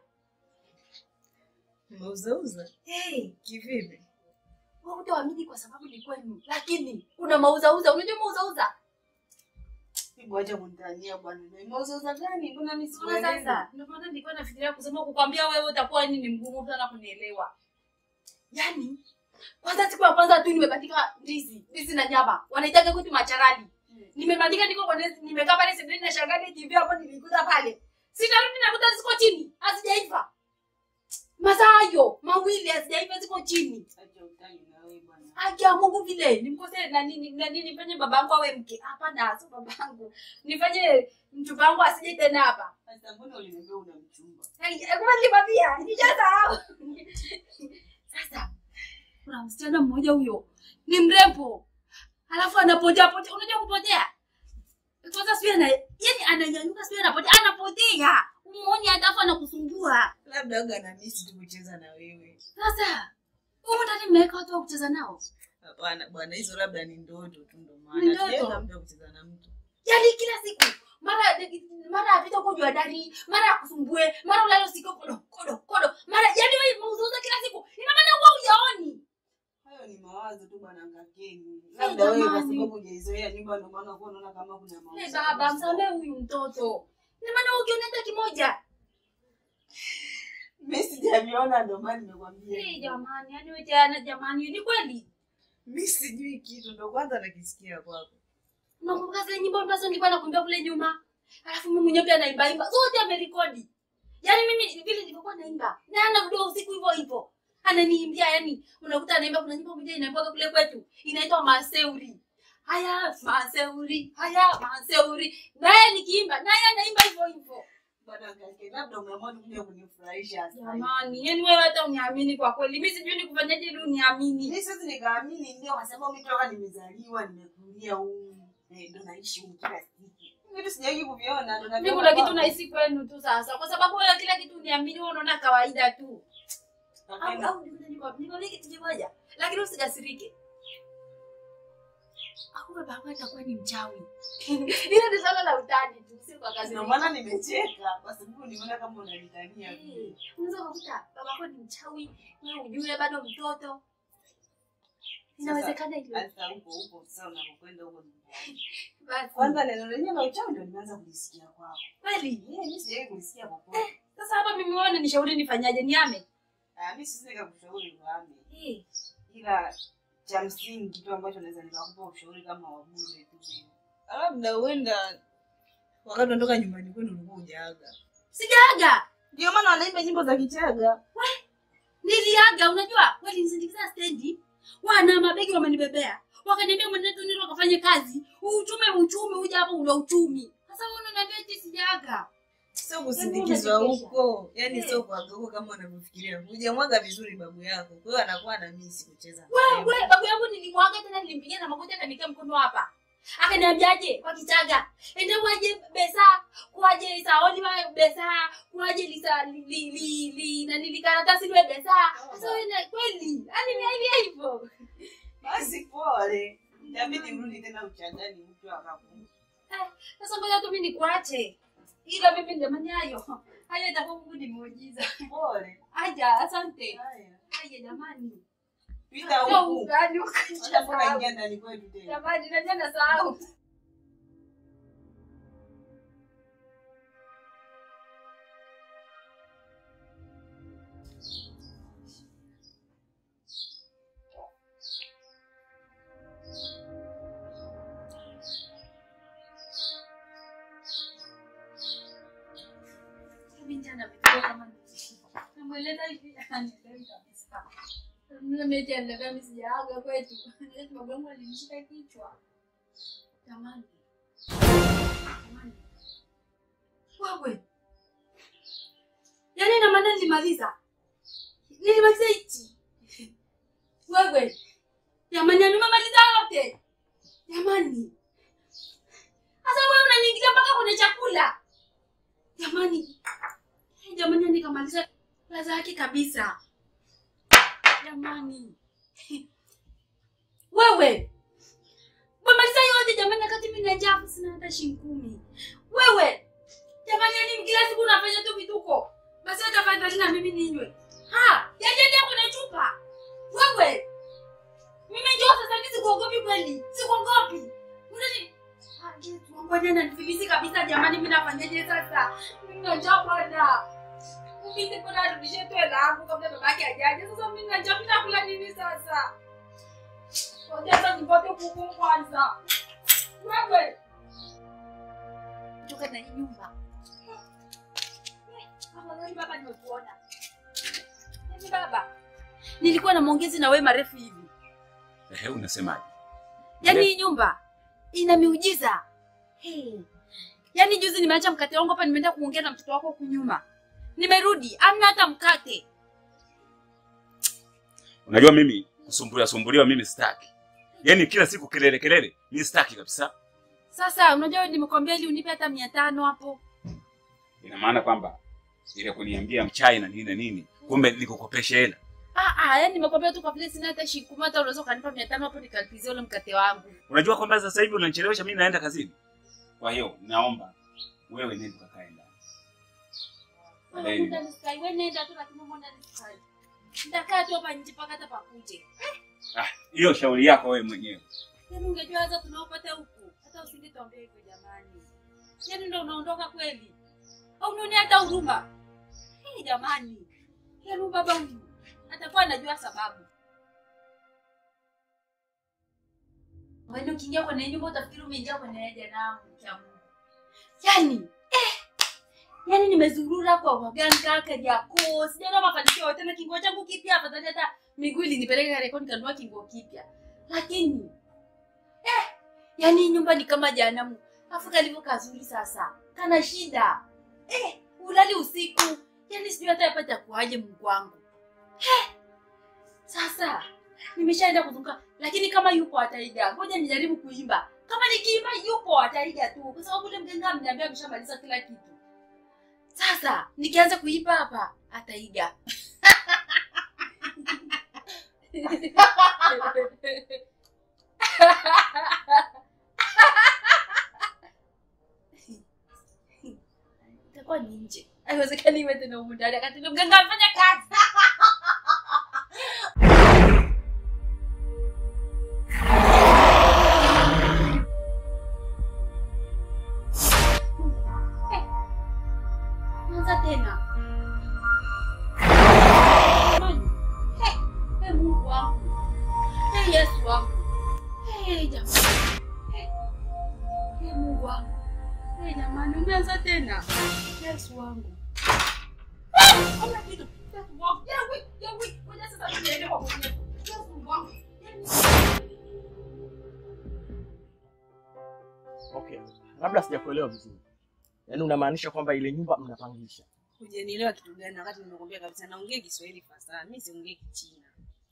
Umeuzauza? Hey, Kivipi? wewe utaamini kwa sababu ni kwenu. Lakini una mauzauza. Unajua mauzauza? Hebu acha kunitania bwana. Na Umeuzauza gani? Mbona mimi Unaona sikuelewi? sasa? Ndio maana nilikuwa nafikiria kusema kukwambia wewe utakuwa ni mgumu sana kunielewa. Yaani kwanza siku ya kwanza tu nimebandika ndizi, ndizi na nyama. Wanaitaga kwetu macharali. Nimebandika niko kwa ndizi, nimekaa pale sebuleni na shangazi TV hapo nilikuta pale. Sitarudi nakuta ziko chini, hazijaiva. Masaa hayo mawili hazijaiva ziko chini. Acha utani na wewe bwana. Haki ya Mungu vile nimkose na nini na nini nifanye babangu awe mke. Hapana, sio babangu. Nifanye mchumba wangu asije tena hapa. Sasa mbona uliniambia una mchumba? Kumbe nilikwambia, nishasahau. Sasa kuna msichana mmoja huyo ni mrembo, alafu anapotea potea. Unajua kupotea? Kwanza sio ana yani ananyanyuka sio anapotea, anapotea. Umuoni hata anakusumbua. Labda aga na misi tu kucheza na wewe. Sasa huko ndani mmeweka watu wa kucheza nao. Hapana bwana, hizo labda ni ndoto tu ndo Ni maana. ndoto? Sijaenda mtu wa kucheza na mtu. Yaani kila siku mara mara apita huko juu ya dari, mara akusumbue, mara ulale usiku kodo kodo kodo. Mara yaani wewe mauzauza kila siku. Ina maana wewe hujaoni. Hayo ni mawazo tu bwana Ngakeni. Hey, Labda wewe kwa jamani. sababu hujaizoea nyumba ndio maana uko unaona kama kuna mawazo. Hey, baba msamehe huyu mtoto. Ina maana wewe ukiona hata kimoja. Mimi sijaviona ndio maana nimekwambia. Hey, jamani, yaani wewe tena jamani, ni kweli. Mimi sijui kitu ndio kwanza nakisikia kwako. Unakumbuka zile nyimbo ambazo nilikuwa nakuimbia kule nyuma? Alafu mimi mwenyewe pia naimba imba. Zote amerekodi. Yaani mimi vile nilivyokuwa naimba. Na ana video usiku hivyo hivyo. Ananiimbia yani unakuta anaimba kuna nyimbo moja inaimba kule kwetu. Inaitwa Maseuri. Haya Maseuri, haya Maseuri. Naye nikiimba, naye anaimba hivyo hivyo. Bwana Ngakeni, labda umeamua kuja kunifurahisha sasa. Jamani, yani wewe hata uniamini kwa kweli. Mimi sijui nikufanyaje ili uniamini. Mimi siwezi nikaamini ndio kwa sababu mimi toka nimezaliwa nimekulia huku. Eh, ndo naishi huku kila siku. Vitu sijawahi kuviona ndo Mimi naviona kuna kitu kwako. nahisi kwenu tu sasa, kwa sababu wewe kila kitu uniamini, wewe unaona kawaida tu. Au Ngakeni, au nikuja niko nikwambie kitu kimoja, lakini usikasirike. Au baba yangu atakuwa ni mchawi. Hilo ni swala la utani tu, si kwa kazi. Ndio maana nimecheka kwa sababu nimeona kama unanitania vile. Unaweza kukuta baba yako ni mchawi, wewe ujue bado mtoto. Inawezekana hivyo. Sasa huko huko sasa unapokwenda huko nyumbani. Basi. Kwanza neno lenyewe la uchawi ndio nimeanza kulisikia kwako. Kweli? Eh, mimi sijawahi kulisikia popote. Sasa hapa mimi wewe unanishauri nifanyaje? Niame? Ah, mimi siwezi nikakushauri uame. Eh. Ila cha msingi kitu ambacho naweza nikakupa ushauri kama wa bure tu. Labda uenda wakati unatoka nyumbani kwenu ulikuwa hujaaga. Sijaaga. Ndio maana wanaimba nyimbo za Kichaga. Niliaga, unajua walinisindikiza stendi, wana mabegi wamenibebea, wakaniambia mwenendo nini wakafanye kazi, uchumi uchumi, uja hapo una uchumi. Sasa wewe unaniambia eti sijaaga? Sio kusindikizwa huko, yani Eh. sio kuaga huko kama unavyofikiria. Hujamwaga vizuri babu yako, kwa hiyo anakuwa na misi kucheza. Wewe babu yangu nilimwaga tena, nilimpigia na magoti akanikia mkono hapa, akaniambiaje kwa Kichaga, ende waje besa kuaje saoni wa besa kuaje lisa li li li, li na nilikaratasi liwe besa. Sasa wewe na- kweli, yani ni hivi hivyo. Basi pole. Inabidi urudi tena uchangani mtu akaku. Sasa ngoja tu mimi nikuache. Ila mimi jamani hayo. Hayo itakuwa Mungu ni muujiza. Pole. Aja, asante. Haya. Haya jamani. Pita Sio huku. ugani Hata mbona ukacheza. ingia ndani kwetu tena. Jamani, najua nasahau. Mimi jana nimefikiria kama ni- namweleza hivi anielewi kabisa. Mimi mechi anaambia mimi sijaaga kwetu. Eti babu yangu alinishika kichwa. Jamani. Jamani. Wewe. Yaani ina maana nilimaliza. Nilimaliza hichi. Wewe. Jamani, yani umemaliza yote. Jamani. Sasa wewe unaniingilia mpaka kwenye chakula. Jamani. Jamani, nikamaliza ladha yake kabisa. Jamani. Wewe. Umemaliza yote jamani, wakati mimi na njaa sina hata shilingi kumi. Wewe. Jamani, yani kila siku unafanya tu vituko. Basi utafanya tena mimi ninywe. Ha, yaje ndio kuna chupa. Wewe. Mimi njoo sasa hivi sikuogopi kweli. Sikuogopi. Unani Ah, Yesu, wangu ananifilisi kabisa jamani, mimi nafanyaje sasa? Mimi na njaa bwana. Mimi niko na rudishe tu hela yangu kabla babake ajaje. Sasa mimi na njaa, mimi nakula nini sasa? Ngoja sasa nipate kuku kwanza. Wewe. Toka na hii nyumba. Mama, nani baba nimekuona. Nani baba? Nilikuwa na maongezi na wewe marefu hivi. Ehe, unasemaje? Yaani hii nyumba ina miujiza. Hey. Yaani juzi nimeacha mkate wangu hapa nimeenda kuongea na mtoto wako huku nyuma. Nimerudi, amna hata mkate. Unajua mimi kusumbuliwa sumbuliwa mimi sitaki. Yaani kila siku kelele kelele, mimi sitaki kabisa. Sasa unajua nimekwambia ili unipe hata mia tano hapo. Ina maana kwamba ile kuniambia mchai na nini na nini, kumbe nikukopesha hela. Ah ah, yaani nimekwambia tu kwa vile sina hata shilingi kumi hata unaweza ukanipa mia tano hapo nikalipizia ule mkate wangu. Unajua kwamba sasa hivi unanichelewesha mimi naenda kazini. Kwa hiyo naomba wewe nenda ukakae ndani. Wewe muda nisikai, wewe nenda tu lakini muda nisikai. Nitakaa tu hapa nje mpaka hata pakuje. Ah, hiyo shauri yako wewe mwenyewe. Yaani ungejua hata tunaopata huku. Hata usingetuambia hivyo jamani. Yaani ndio unaondoka kweli. Au unaona hata huruma. Hii jamani. Yaani baba huyu atakuwa anajua sababu. Wewe ukiingia kwenye nyumba utafikiri umeingia kwenye jehanamu ya Mungu. Yaani eh Yaani nimezurura kwa waganga Kariakoo, sijaona mafanikio yote na kinguo changu kipya afadhali hata miguu ilinipeleka Kariakoo nikanunua kinguo kipya. Lakini eh yaani nyumba ni kama jehanamu. Afu kalivyo kazuri sasa. Kana shida. Eh ulali usiku. Yaani sijui hata yapata kuaje Mungu wangu. Eh sasa nimeshaenda kuzunguka lakini kama yupo ataiga. Ngoja nijaribu kuimba. Kama nikiimba yupo ataiga tu kwa sababu ule mganga ameniambia ameshamaliza kila kitu. Sasa nikianza kuimba hapa ataiga. Itakuwa ni nje. Haiwezekani iwe tena humu ndani wakati ule mganga amefanya kazi. Anza tena. Jamani. Hey, hey Mungu wangu. Hey Yesu wangu. Hey jamani. Hey, hey Mungu wangu. Hey jamani, umeanza tena. Yesu wangu. Ah, Hamna kitu. Yesu wangu. Yawe, yawe. Ngoja sasa niende kwa Mwenyezi. Yesu wangu. Okay, labda sijakuelewa vizuri. Yaani unamaanisha kwamba ile nyumba mnapangisha? Hujanielewa kitu gani wakati nimekwambia kabisa naongea Kiswahili fasaha. Mimi siongei Kichina.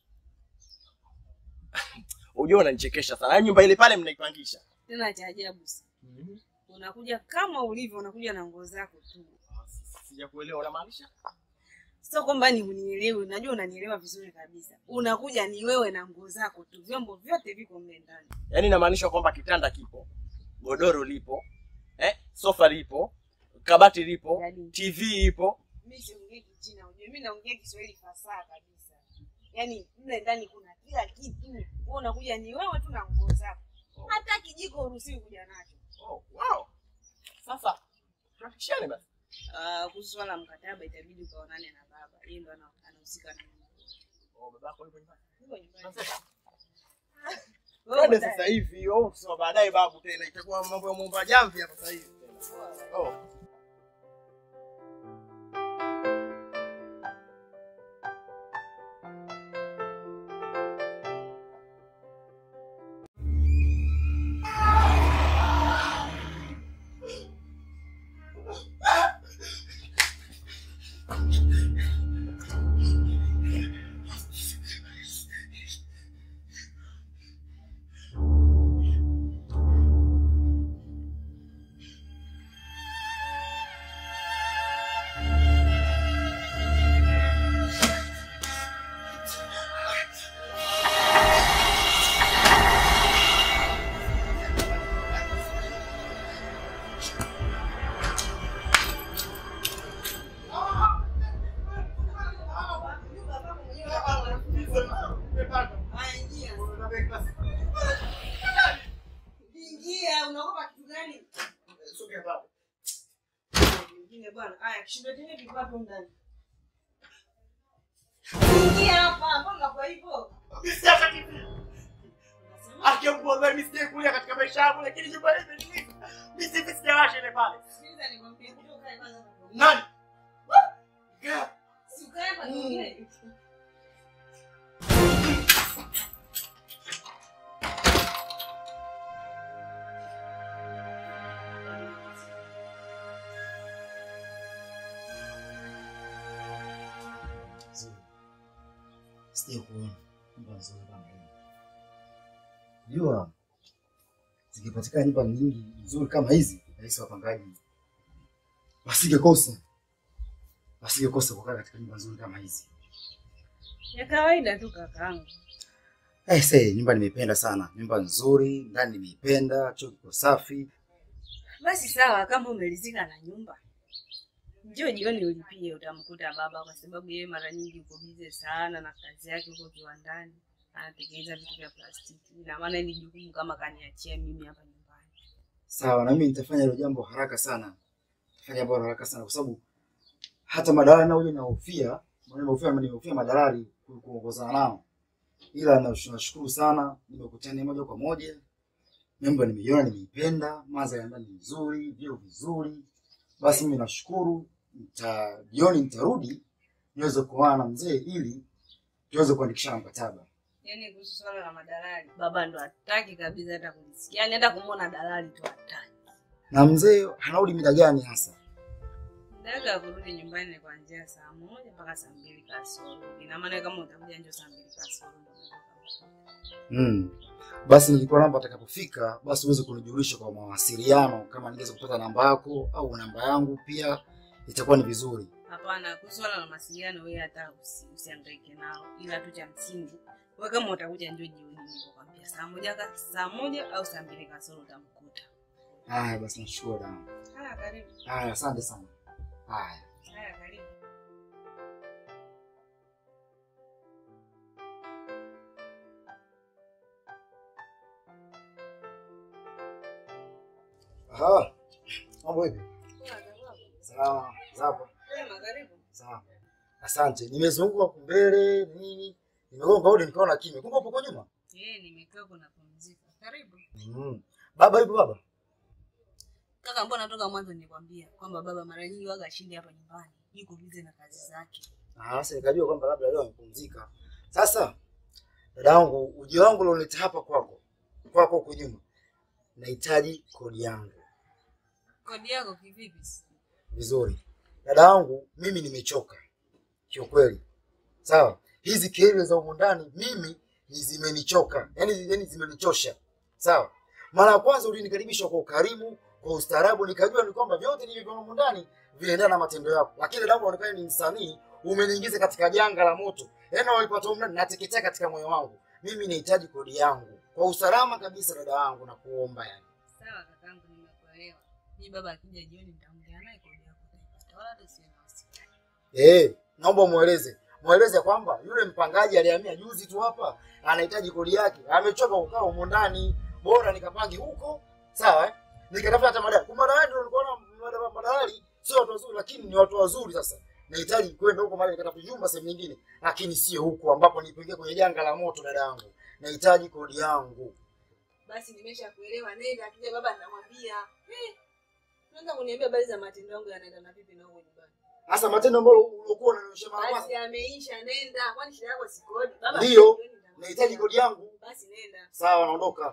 Unajua unanichekesha sana. Yaani nyumba ile pale mnaipangisha. Tena cha ajabu si. Unakuja kama ulivyo, unakuja na nguo zako tu. Sijakuelewa unamaanisha? Sio kwamba ni unielewi, najua unanielewa vizuri kabisa. Unakuja ni wewe na nguo zako tu, vyombo vyote viko mle ndani. Yaani inamaanisha kwamba kitanda kipo, godoro lipo, eh, sofa lipo, kabati lipo, TV ipo. Mimi siongei Kichina, unajua mimi naongea Kiswahili fasaha kabisa. Yaani mle ndani kuna kila kitu. Wewe unakuja ni wewe tu na nguo zako. Hata kijiko uruhusiwi kuja nacho. Oh, wow. Sasa tunafikishane basi. Ah, kuhusu swala la mkataba itabidi ukaonane na baba. Yeye ndo ana- anahusika na mambo. Oh, babako yupo nyumbani. Yuko nyumbani. Twende sasa hivi, au kusema baadaye babu tena itakuwa mambo ya muomba jamvi hapa sasa hivi. Oh. Ingia, unaogopa kitu gani? Ingine bwana. Haya, kishindo chenye kiko hapo ndani. Ingia hapa, mbona kwa hivyo? Akiongozwa mimi sije kulia katika maisha yangu lakini nyumba ile imenilipa. Mimi sivi sijawasha ile pale. Sikiliza nikwambie, kuja ukae kwanza. Nani? Si ukae hapa tuongee. Sija kuona nyumba nzuri kama hii. Jua zikipatikana nyumba nyingi nzuri kama hizi, rahisi wapangaji wasingekosa wasingekosa kukaa katika nyumba nzuri kama hizi. Ya kawaida tu kakaangu. Eh, say, nyumba nimeipenda sana, nyumba nzuri, ndani nimeipenda, choo kiko safi, Basi sawa, kama umelizika na nyumba, njoo jioni ulipie, utamkuta baba, kwa sababu yeye mara nyingi uko bize sana na kazi yake huko kiwandani, anatengeneza vitu vya plastiki. Ina maana hili jukumu kama kaniachia mimi hapa nyumbani. Sawa, na mimi nitafanya hilo jambo haraka sana, nitafanya jambo haraka sana, kwa sababu hata madalali nao ile nahofia, nahofia nimehofia madalali ku- kuongozana nao, ila nash- nashukuru sana, nimekutana moja kwa moja, nyumba nimeiona, nimeipenda, mandhari ya ndani ni nzuri, vyo vizuri. Basi mimi nashukuru, nita jioni nitarudi niweze kuoana na mzee ili tuweze kuandikishana mkataba. Yaani kuhusu swala la madalali, baba ndo hataki kabisa hata kulisikia, yaani hata kumwona dalali tu hataki. Na mzee anarudi mida gani hasa? Muda wa kurudi nyumbani ni kuanzia saa moja mpaka saa mbili kasoro. Ina maana kama utakuja njoo saa mbili kasoro ndo unaweza Mm. Basi nilikuwa naomba atakapofika basi uweze kunijulisha kwa mawasiliano, kama ningeweza kupata namba yako au namba yangu pia itakuwa ni vizuri. Hapana, kuhusu swala la mawasiliano wewe hata usi, usihangaike nao, ila tu cha msingi wewe kama utakuja njoo jioni, nilikwambia saa moja ka, saa moja au saa mbili kasoro utamkuta. Haya basi, nashukuru dada. Haya, karibu. Haya, asante sana. Haya. Haya, karibu. Aha. Mambo vipi? Salama. Zapo. Sema, karibu. Sawa. Asante. Nimezunguka huku mbele nini? Nimegonga hodi nikaona kimya. Kumbe upo kwa nyuma? Eh, nimekaa kuna pumzika. Karibu. Mm. Baba yupo baba? Kaka, mbona toka mwanzo nilikwambia kwamba baba mara nyingi waga ashindi hapa nyumbani, yuko bize na kazi zake. Ah, sasa nikajua kwamba labda leo amepumzika. Sasa dada yangu, ujio wangu ulioleta hapa kwako, kwako huko nyuma, nahitaji kodi yangu. Kodi yako kivipi? Vizuri dada yangu, mimi nimechoka kiukweli. Sawa, hizi kelele za humu ndani mimi ni zimenichoka, yani, yani zimenichosha. Sawa, mara ya kwanza ulinikaribisha kwa ukarimu, kwa ustaarabu, nikajua ni kwamba vyote nilivyoona humu ndani vinaendana na matendo yako, lakini dada yangu, unaonekana ni msanii, umeniingiza katika janga la moto. Yani walipata humu ndani, nateketea katika moyo wangu. Mimi nahitaji kodi yangu kwa usalama kabisa, dada yangu, na kuomba yani. Sawa kakangu, nimekuelewa. Mi baba akija jioni nitaongea naye kodi yako utaipata, wala hata usiwe na wasiwasi. Eh, naomba mueleze mueleze kwamba yule mpangaji alihamia juzi tu hapa, anahitaji kodi yake, amechoka kukaa humo ndani, bora nikapange huko, sawa eh? Nikatafuta hata madalali. Kumbe madalali ndio nilikuwa na madalali sio watu wazuri, lakini ni watu wazuri. Sasa nahitaji kwenda huko mahali nikatafuta nyumba sehemu nyingine, lakini sio huko ambapo nipoingia kwenye janga la moto. Dada yangu, nahitaji kodi yangu. Basi nimeshakuelewa, nenda. Akija baba nitamwambia. Eh, unaanza kuniambia habari za matendo yangu yanaenda na vipi na huko nyumbani. Hasa matendo ambayo uliokuwa unanionyesha mara Basi kwanza, yameisha, nenda. Kwani shida yako si kodi? Baba Ndio. akija jioni nitamwambia. nahitaji kodi yangu. Basi nenda. Sawa, naondoka.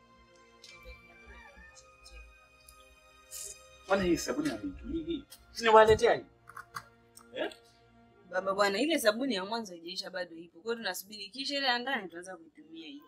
Kwani hii sabuni ya vitu hii sinawaletea hii? Baba bwana, ile sabuni ya mwanzo haijaisha bado ipo. Kwa hiyo tunasubiri kisha ile ya ndani tuanza kuitumia hii.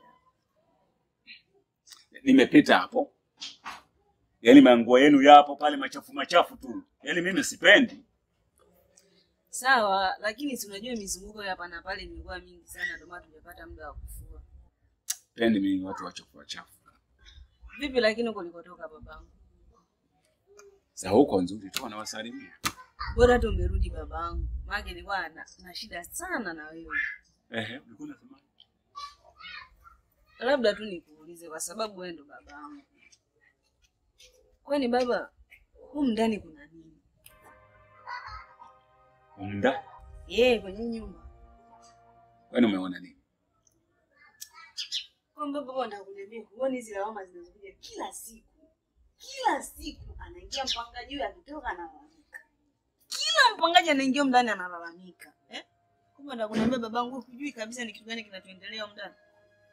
Nimepita hapo, yaani manguo yenu yapo pale machafu machafu tu, yaani mimi sipendi. Sawa, lakini si unajua mizunguko ya hapa na pale imekuwa mingi sana ndio maana tujapata muda wa kufua. Pendi mimi watu wachafu wachafu. Vipi lakini uko ulikotoka babangu? Za huko nzuri tu wanawasalimia. Bora tu umerudi babangu. Maana nilikuwa na, na shida sana na wewe. Ehe, ulikuwa unasema Labda tu nikuulize kwa sababu wewe ndo babangu. Kwani baba, humu ndani kuna nini? umda, Yeye kwenye nyumba. kwani umeona nini? Kwamba baba anataka kuniambia huoni hizi lawama zinazokuja kila siku. Kila siku anaingia mpangaji huyu akitoka analalamika. Kila mpangaji anaingia ndani analalamika. Eh? Kumbe anataka kuniambia babangu hujui kabisa ni kitu gani kinachoendelea humu ndani.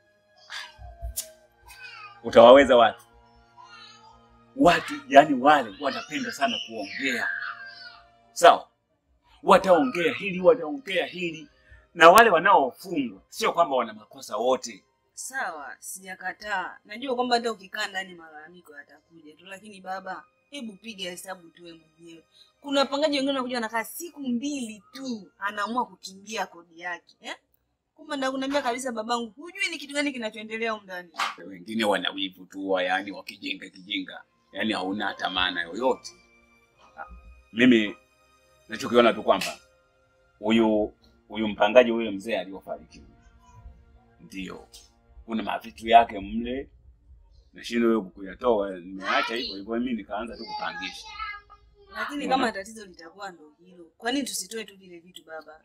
Utawaweza watu watu, yani wale wanapenda sana kuongea, sawa? Wataongea hili, wataongea hili, na wale wanaofungwa sio kwamba wana makosa wote. Sawa, sijakataa. Najua kwamba hata ukikaa ndani malalamiko yatakuja tu, lakini baba, hebu piga hesabu tuwe mwenyewe. Kuna wapangaji wengine wanakuja wanakaa siku mbili tu, anaamua kukimbia kodi yake eh? Kumbe ndio kuniambia kabisa babangu, hujui ni kitu gani kinachoendelea huko ndani. Wengine wana wivu tu, wa yani wakijenga kijinga. yaani hauna hata maana yoyote. Mimi nachokiona tu kwamba huyu huyu mpangaji huyo mzee aliyofariki ndio kuna mavitu yake mle, nashindwa wewe kuyatoa, nimeacha hivyo hivyo, mimi nikaanza tu kupangisha. Lakini Unaona? kama tatizo litakuwa ndo hilo, kwa nini tusitoe tu vile vitu baba?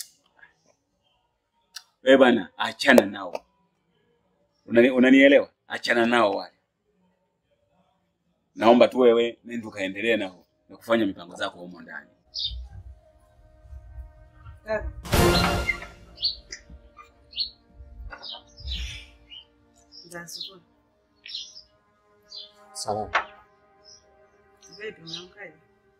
Wewe bwana, achana nao. Unani, unanielewa? Achana nao wale. Naomba tu wewe nenda ukaendelee na, na kufanya mipango zako humo ndani. Kaka, za asubuhi. Salamu. Vipi, umeamkaje?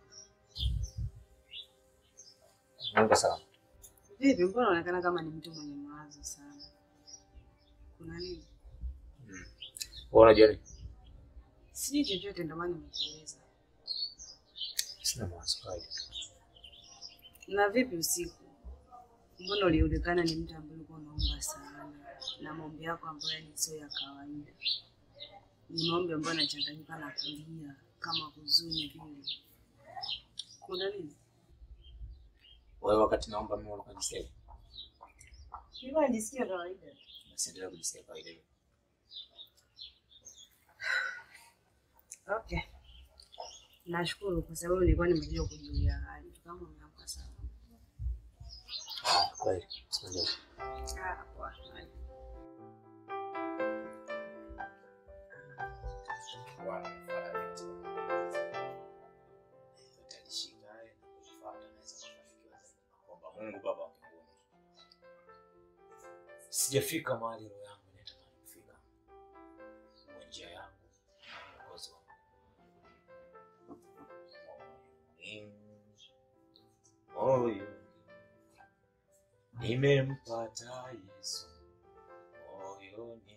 Mungu salama. Vipi, mbona unaonekana kama ni mtu mwenye mawazo sana? Kuna nini? Wewe unajua nini? Sijui chochote, ndio maana nimekuuliza. Sina mawazo kawaida. Na vipi usiku? Mbona ulionekana ni mtu ambaye ulikuwa unaomba sana na maombi yako ambayo ni sio ya kawaida, ni maombi ambayo yanachanganyika na kulia kama huzuni vile. Kuna nini? Wewe wakati naomba mimi ulikuwa unajisikia? Nilikuwa najisikia kawaida. Basi endelea kujisikia kawaida. hiyo. Okay, nashukuru kwa sababu nilikuwa nimekuja kujulia hali kama umeamka sana. Ah, kweli. Sijui. Ah, poa. Mungu Baba wa mbinguni. Sijafika mahali roho yangu inatamani kufika. Kwa njia yangu na Mwokozi wangu. Moyo nimempata Yesu moyoni.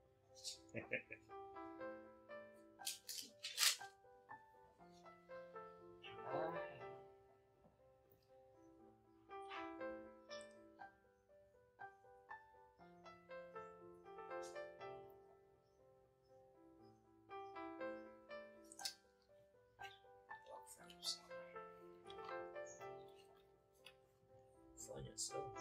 Fanya sawa.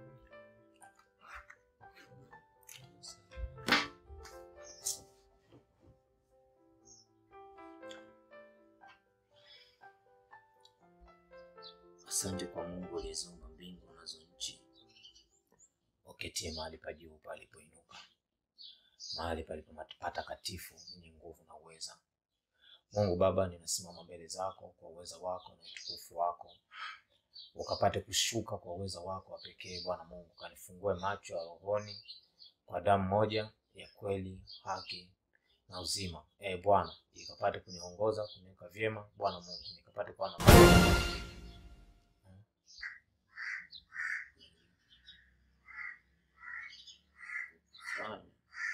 Asante kwa Mungu aliyeziumba mbingu nazo nchi, uketie mahali pa juu palipoinuka, mahali palipo patakatifu yenye nguvu na uweza. Mungu Baba, ninasimama mbele zako kwa uweza wako na utukufu wako, ukapate kushuka kwa uweza wako wa pekee. Bwana Mungu, kanifungue macho ya rohoni kwa damu moja ya kweli, haki na uzima. E Bwana, ikapate kuniongoza kuniweka vyema. Bwana Mungu, nikapate kuwa na Fanya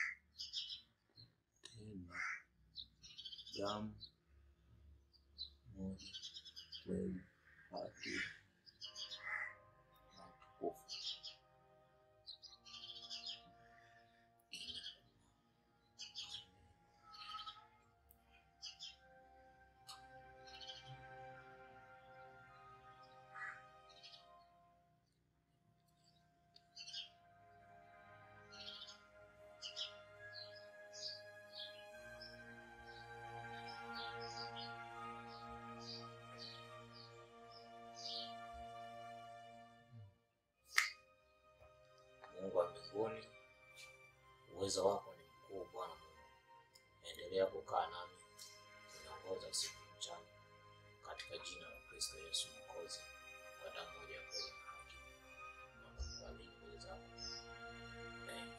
tena damu moja kweli, haki na utukufu. Mungu wa mbinguni, uwezo wako ni mkuu. Bwana Mungu, endelea kukaa nami, uniongoza usiku na mchana, katika jina la Kristo Yesu Mwokozi, kwa damu moja ya kweli na haki, na kuamini mbele zako. Amen.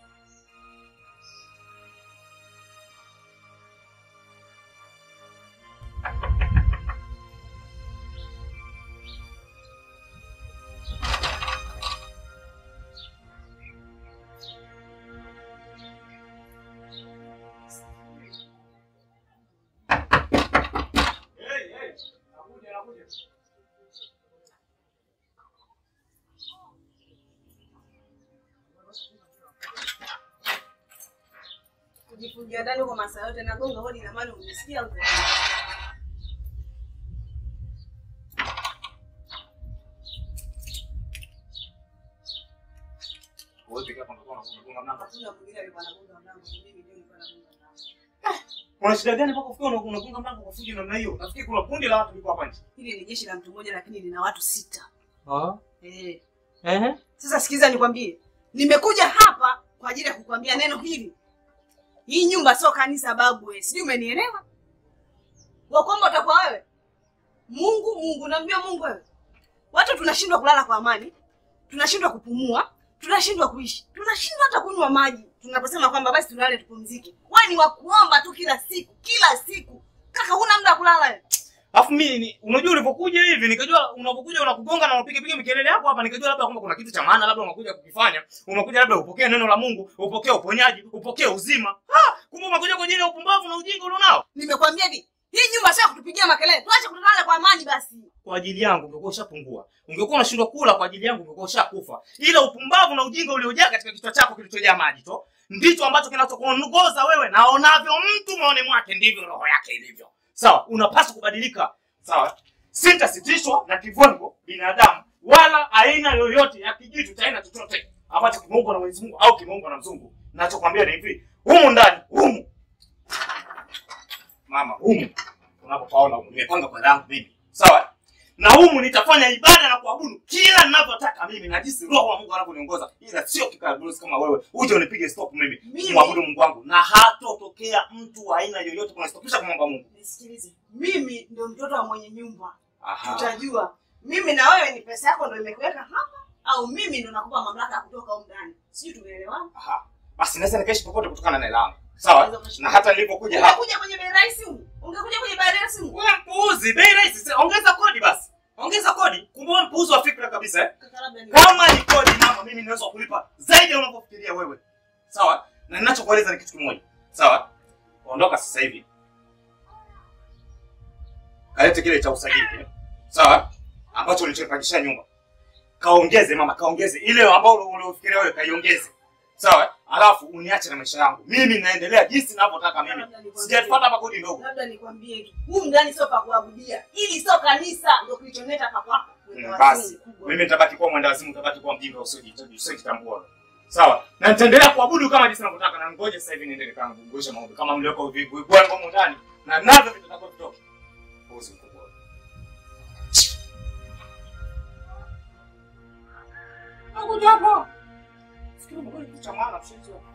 Jifungia ndani kwa masaa yote nagonga hodi na mali unisikia huko. Wewe peke yako unakuwa unagonga mlango. Hakuna mwingine alikuwa anagonga mlango, mimi ndio nilikuwa nagonga mlango. Kuna shida gani mpaka ufikie una- unagonga mlango kwa fujo namna hiyo? Nafikiri kuna kundi la watu liko hapa nje. Hili ni jeshi la mtu mmoja lakini lina watu sita. Ah. Eh. Eh. Sasa sikiza nikwambie. Nimekuja hapa kwa ajili ya kukwambia neno hili. Hii nyumba sio kanisa babu wewe. Sijui umenielewa? Wa kwamba utakuwa wewe. Mungu, Mungu, naambia Mungu wewe. Watu tunashindwa kulala kwa amani. Tunashindwa kupumua. Tunashindwa kuishi. Tunashindwa hata kunywa maji. Tunaposema kwamba basi tulale tupumzike. Wewe ni wa kuomba tu kila siku, kila siku. Kaka huna muda wa kulala wewe. Alafu mimi ni- unajua ulipokuja hivi nikajua unapokuja unakugonga na unapiga piga mikelele yako hapa nikajua labda kwamba kuna kitu cha maana labda unakuja kukifanya. Unakuja labda upokee neno la Mungu, upokee uponyaji, upokee uzima. Ah, kumbe unakuja kwa ajili ya upumbavu na ujinga ulionao. Nimekwambia hivi. Hii nyumba sio ya kutupigia makelele. Tuache kulala kwa amani basi. Kwa ajili yangu ungekuwa ushapungua. Ungekuwa unashindwa kula kwa ajili yangu ungekuwa ushakufa. Ila upumbavu na ujinga uliojaa katika kichwa chako kilichojaa maji to ndicho ambacho kinachokuongoza wewe na onavyo mtu maoni mwake ndivyo roho yake ilivyo. Sawa, unapaswa kubadilika. Sawa? Sintasitishwa na kivongo binadamu wala aina yoyote ya kijitu cha aina chochote ambacho kimeumbwa na Mwenyezi Mungu au kimeumbwa na mzungu. Nachokwambia ni hivi, humu ndani, humu mama, humu unapopaona humu nimepanga kwa langu mimi. Sawa? Na humu nitafanya ibada na kuabudu kila ninavyotaka mimi na jinsi roho wa Mungu anavyoniongoza, ila sio kikaburusi kama wewe uje unipige stop mimi Mimi- kumwabudu Mungu wangu, na hatotokea mtu wa aina yoyote kunistopisha kumwomba Mungu. Nisikilize. Mimi ndio mtoto wa mwenye nyumba. Aha. Tutajua. Mimi na wewe ni pesa yako ndio imekuweka hapa au mimi ndio nakupa mamlaka ya kutoka huko ndani. Sijui tumeelewana? Aha. Basi naweza nikaishi popote kutokana na hela yangu. Sawa? Na hata nilipokuja hapa. Ungekuja kwenye bei rahisi huko. Ungekuja kwenye bei rahisi huko. Wewe mpuuzi, bei rahisi. Sasa Ongeza kodi basi. Ongeza kodi. Kumbe wewe mpuuzi wa fikra kabisa eh? Kaka labda ni Kama ni kodi mama, mimi naweza kulipa zaidi ya unavyofikiria wewe. Sawa? Na ninachokueleza ni kitu kimoja. Sawa? Ondoka sasa hivi. Kalete kile cha usajili kile. Sawa? Ambacho ulichopangisha nyumba. Kaongeze mama, kaongeze ile ambayo uliofikiria wewe kaiongeze. Sawa? Alafu uniache na maisha yangu. Mimi naendelea jinsi ninavyotaka mimi. Sijafuata hapa kodi ndogo. labda nikwambie tu. Humu ndani sio pa kuabudia. Hili sio kanisa ndio kilichoneta hapa kwako. Mm, Basi mimi nitabaki kuwa mwenda nitabaki kuwa mjinga usiojitaji usiojitambua. Sawa? Na nitaendelea kuabudu kama jinsi ninavyotaka na ngoja sasa hivi niendelee kama kuguisha maombi kama mlioko vipi kwa ngoma ndani na navyo vitakavyo vitoka. Uzi mkubwa. Hapo japo. Fikiri mbona kitu cha maana mshenzi wako.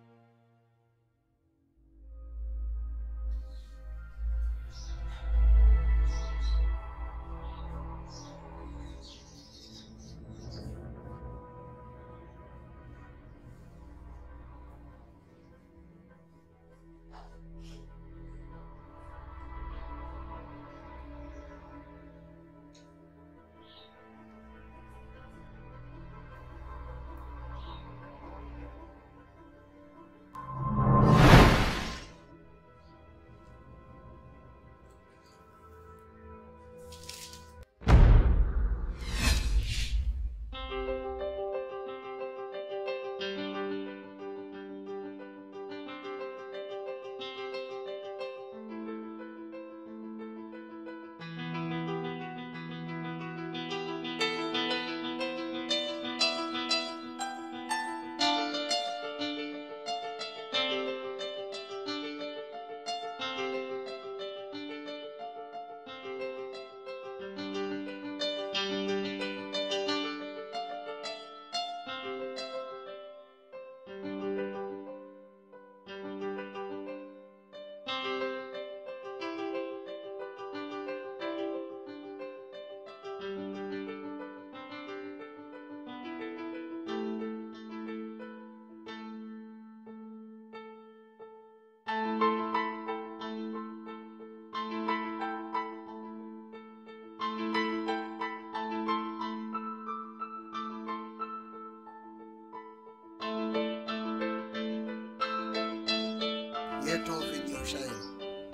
yetu video shine.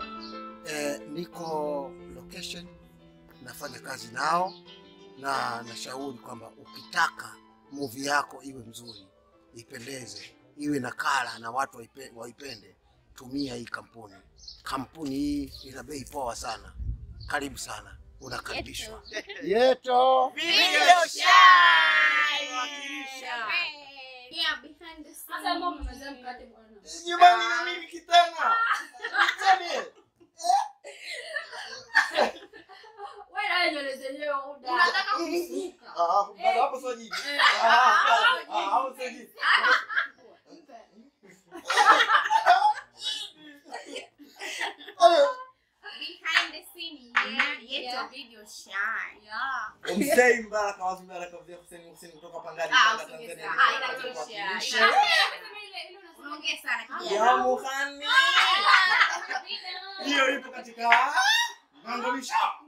Eh, niko location nafanya kazi nao na nashauri kwamba ukitaka movie yako iwe mzuri, ipendeze, iwe na kala na watu waipe, waipende, tumia hii kampuni. Kampuni hii ina bei poa sana. Karibu sana, unakaribishwa. Yeto Video Yeah, behind the scenes. Sasa mbona umemaliza mkate bwana? Nyumbani na mimi kitana. Kitani. Wewe na nywele zenyewe uda. Unataka kusuka. Ah, bado hapo sio jibu. Eh. Ah, ah, ah, hapo sio jibu. Behind the scene, yeah, Yeto video shy. Yeah. Umsei Mbaraka wazi Mbaraka vya Hussein Hussein kutoka Pangani Ah, Tanga usiongee Tanzania. sana. Ah, inatosha. Kuwakilisha. Ina- Unaongea sana Ya kijana. Muhani. Hiyo ipo katika maangamisho.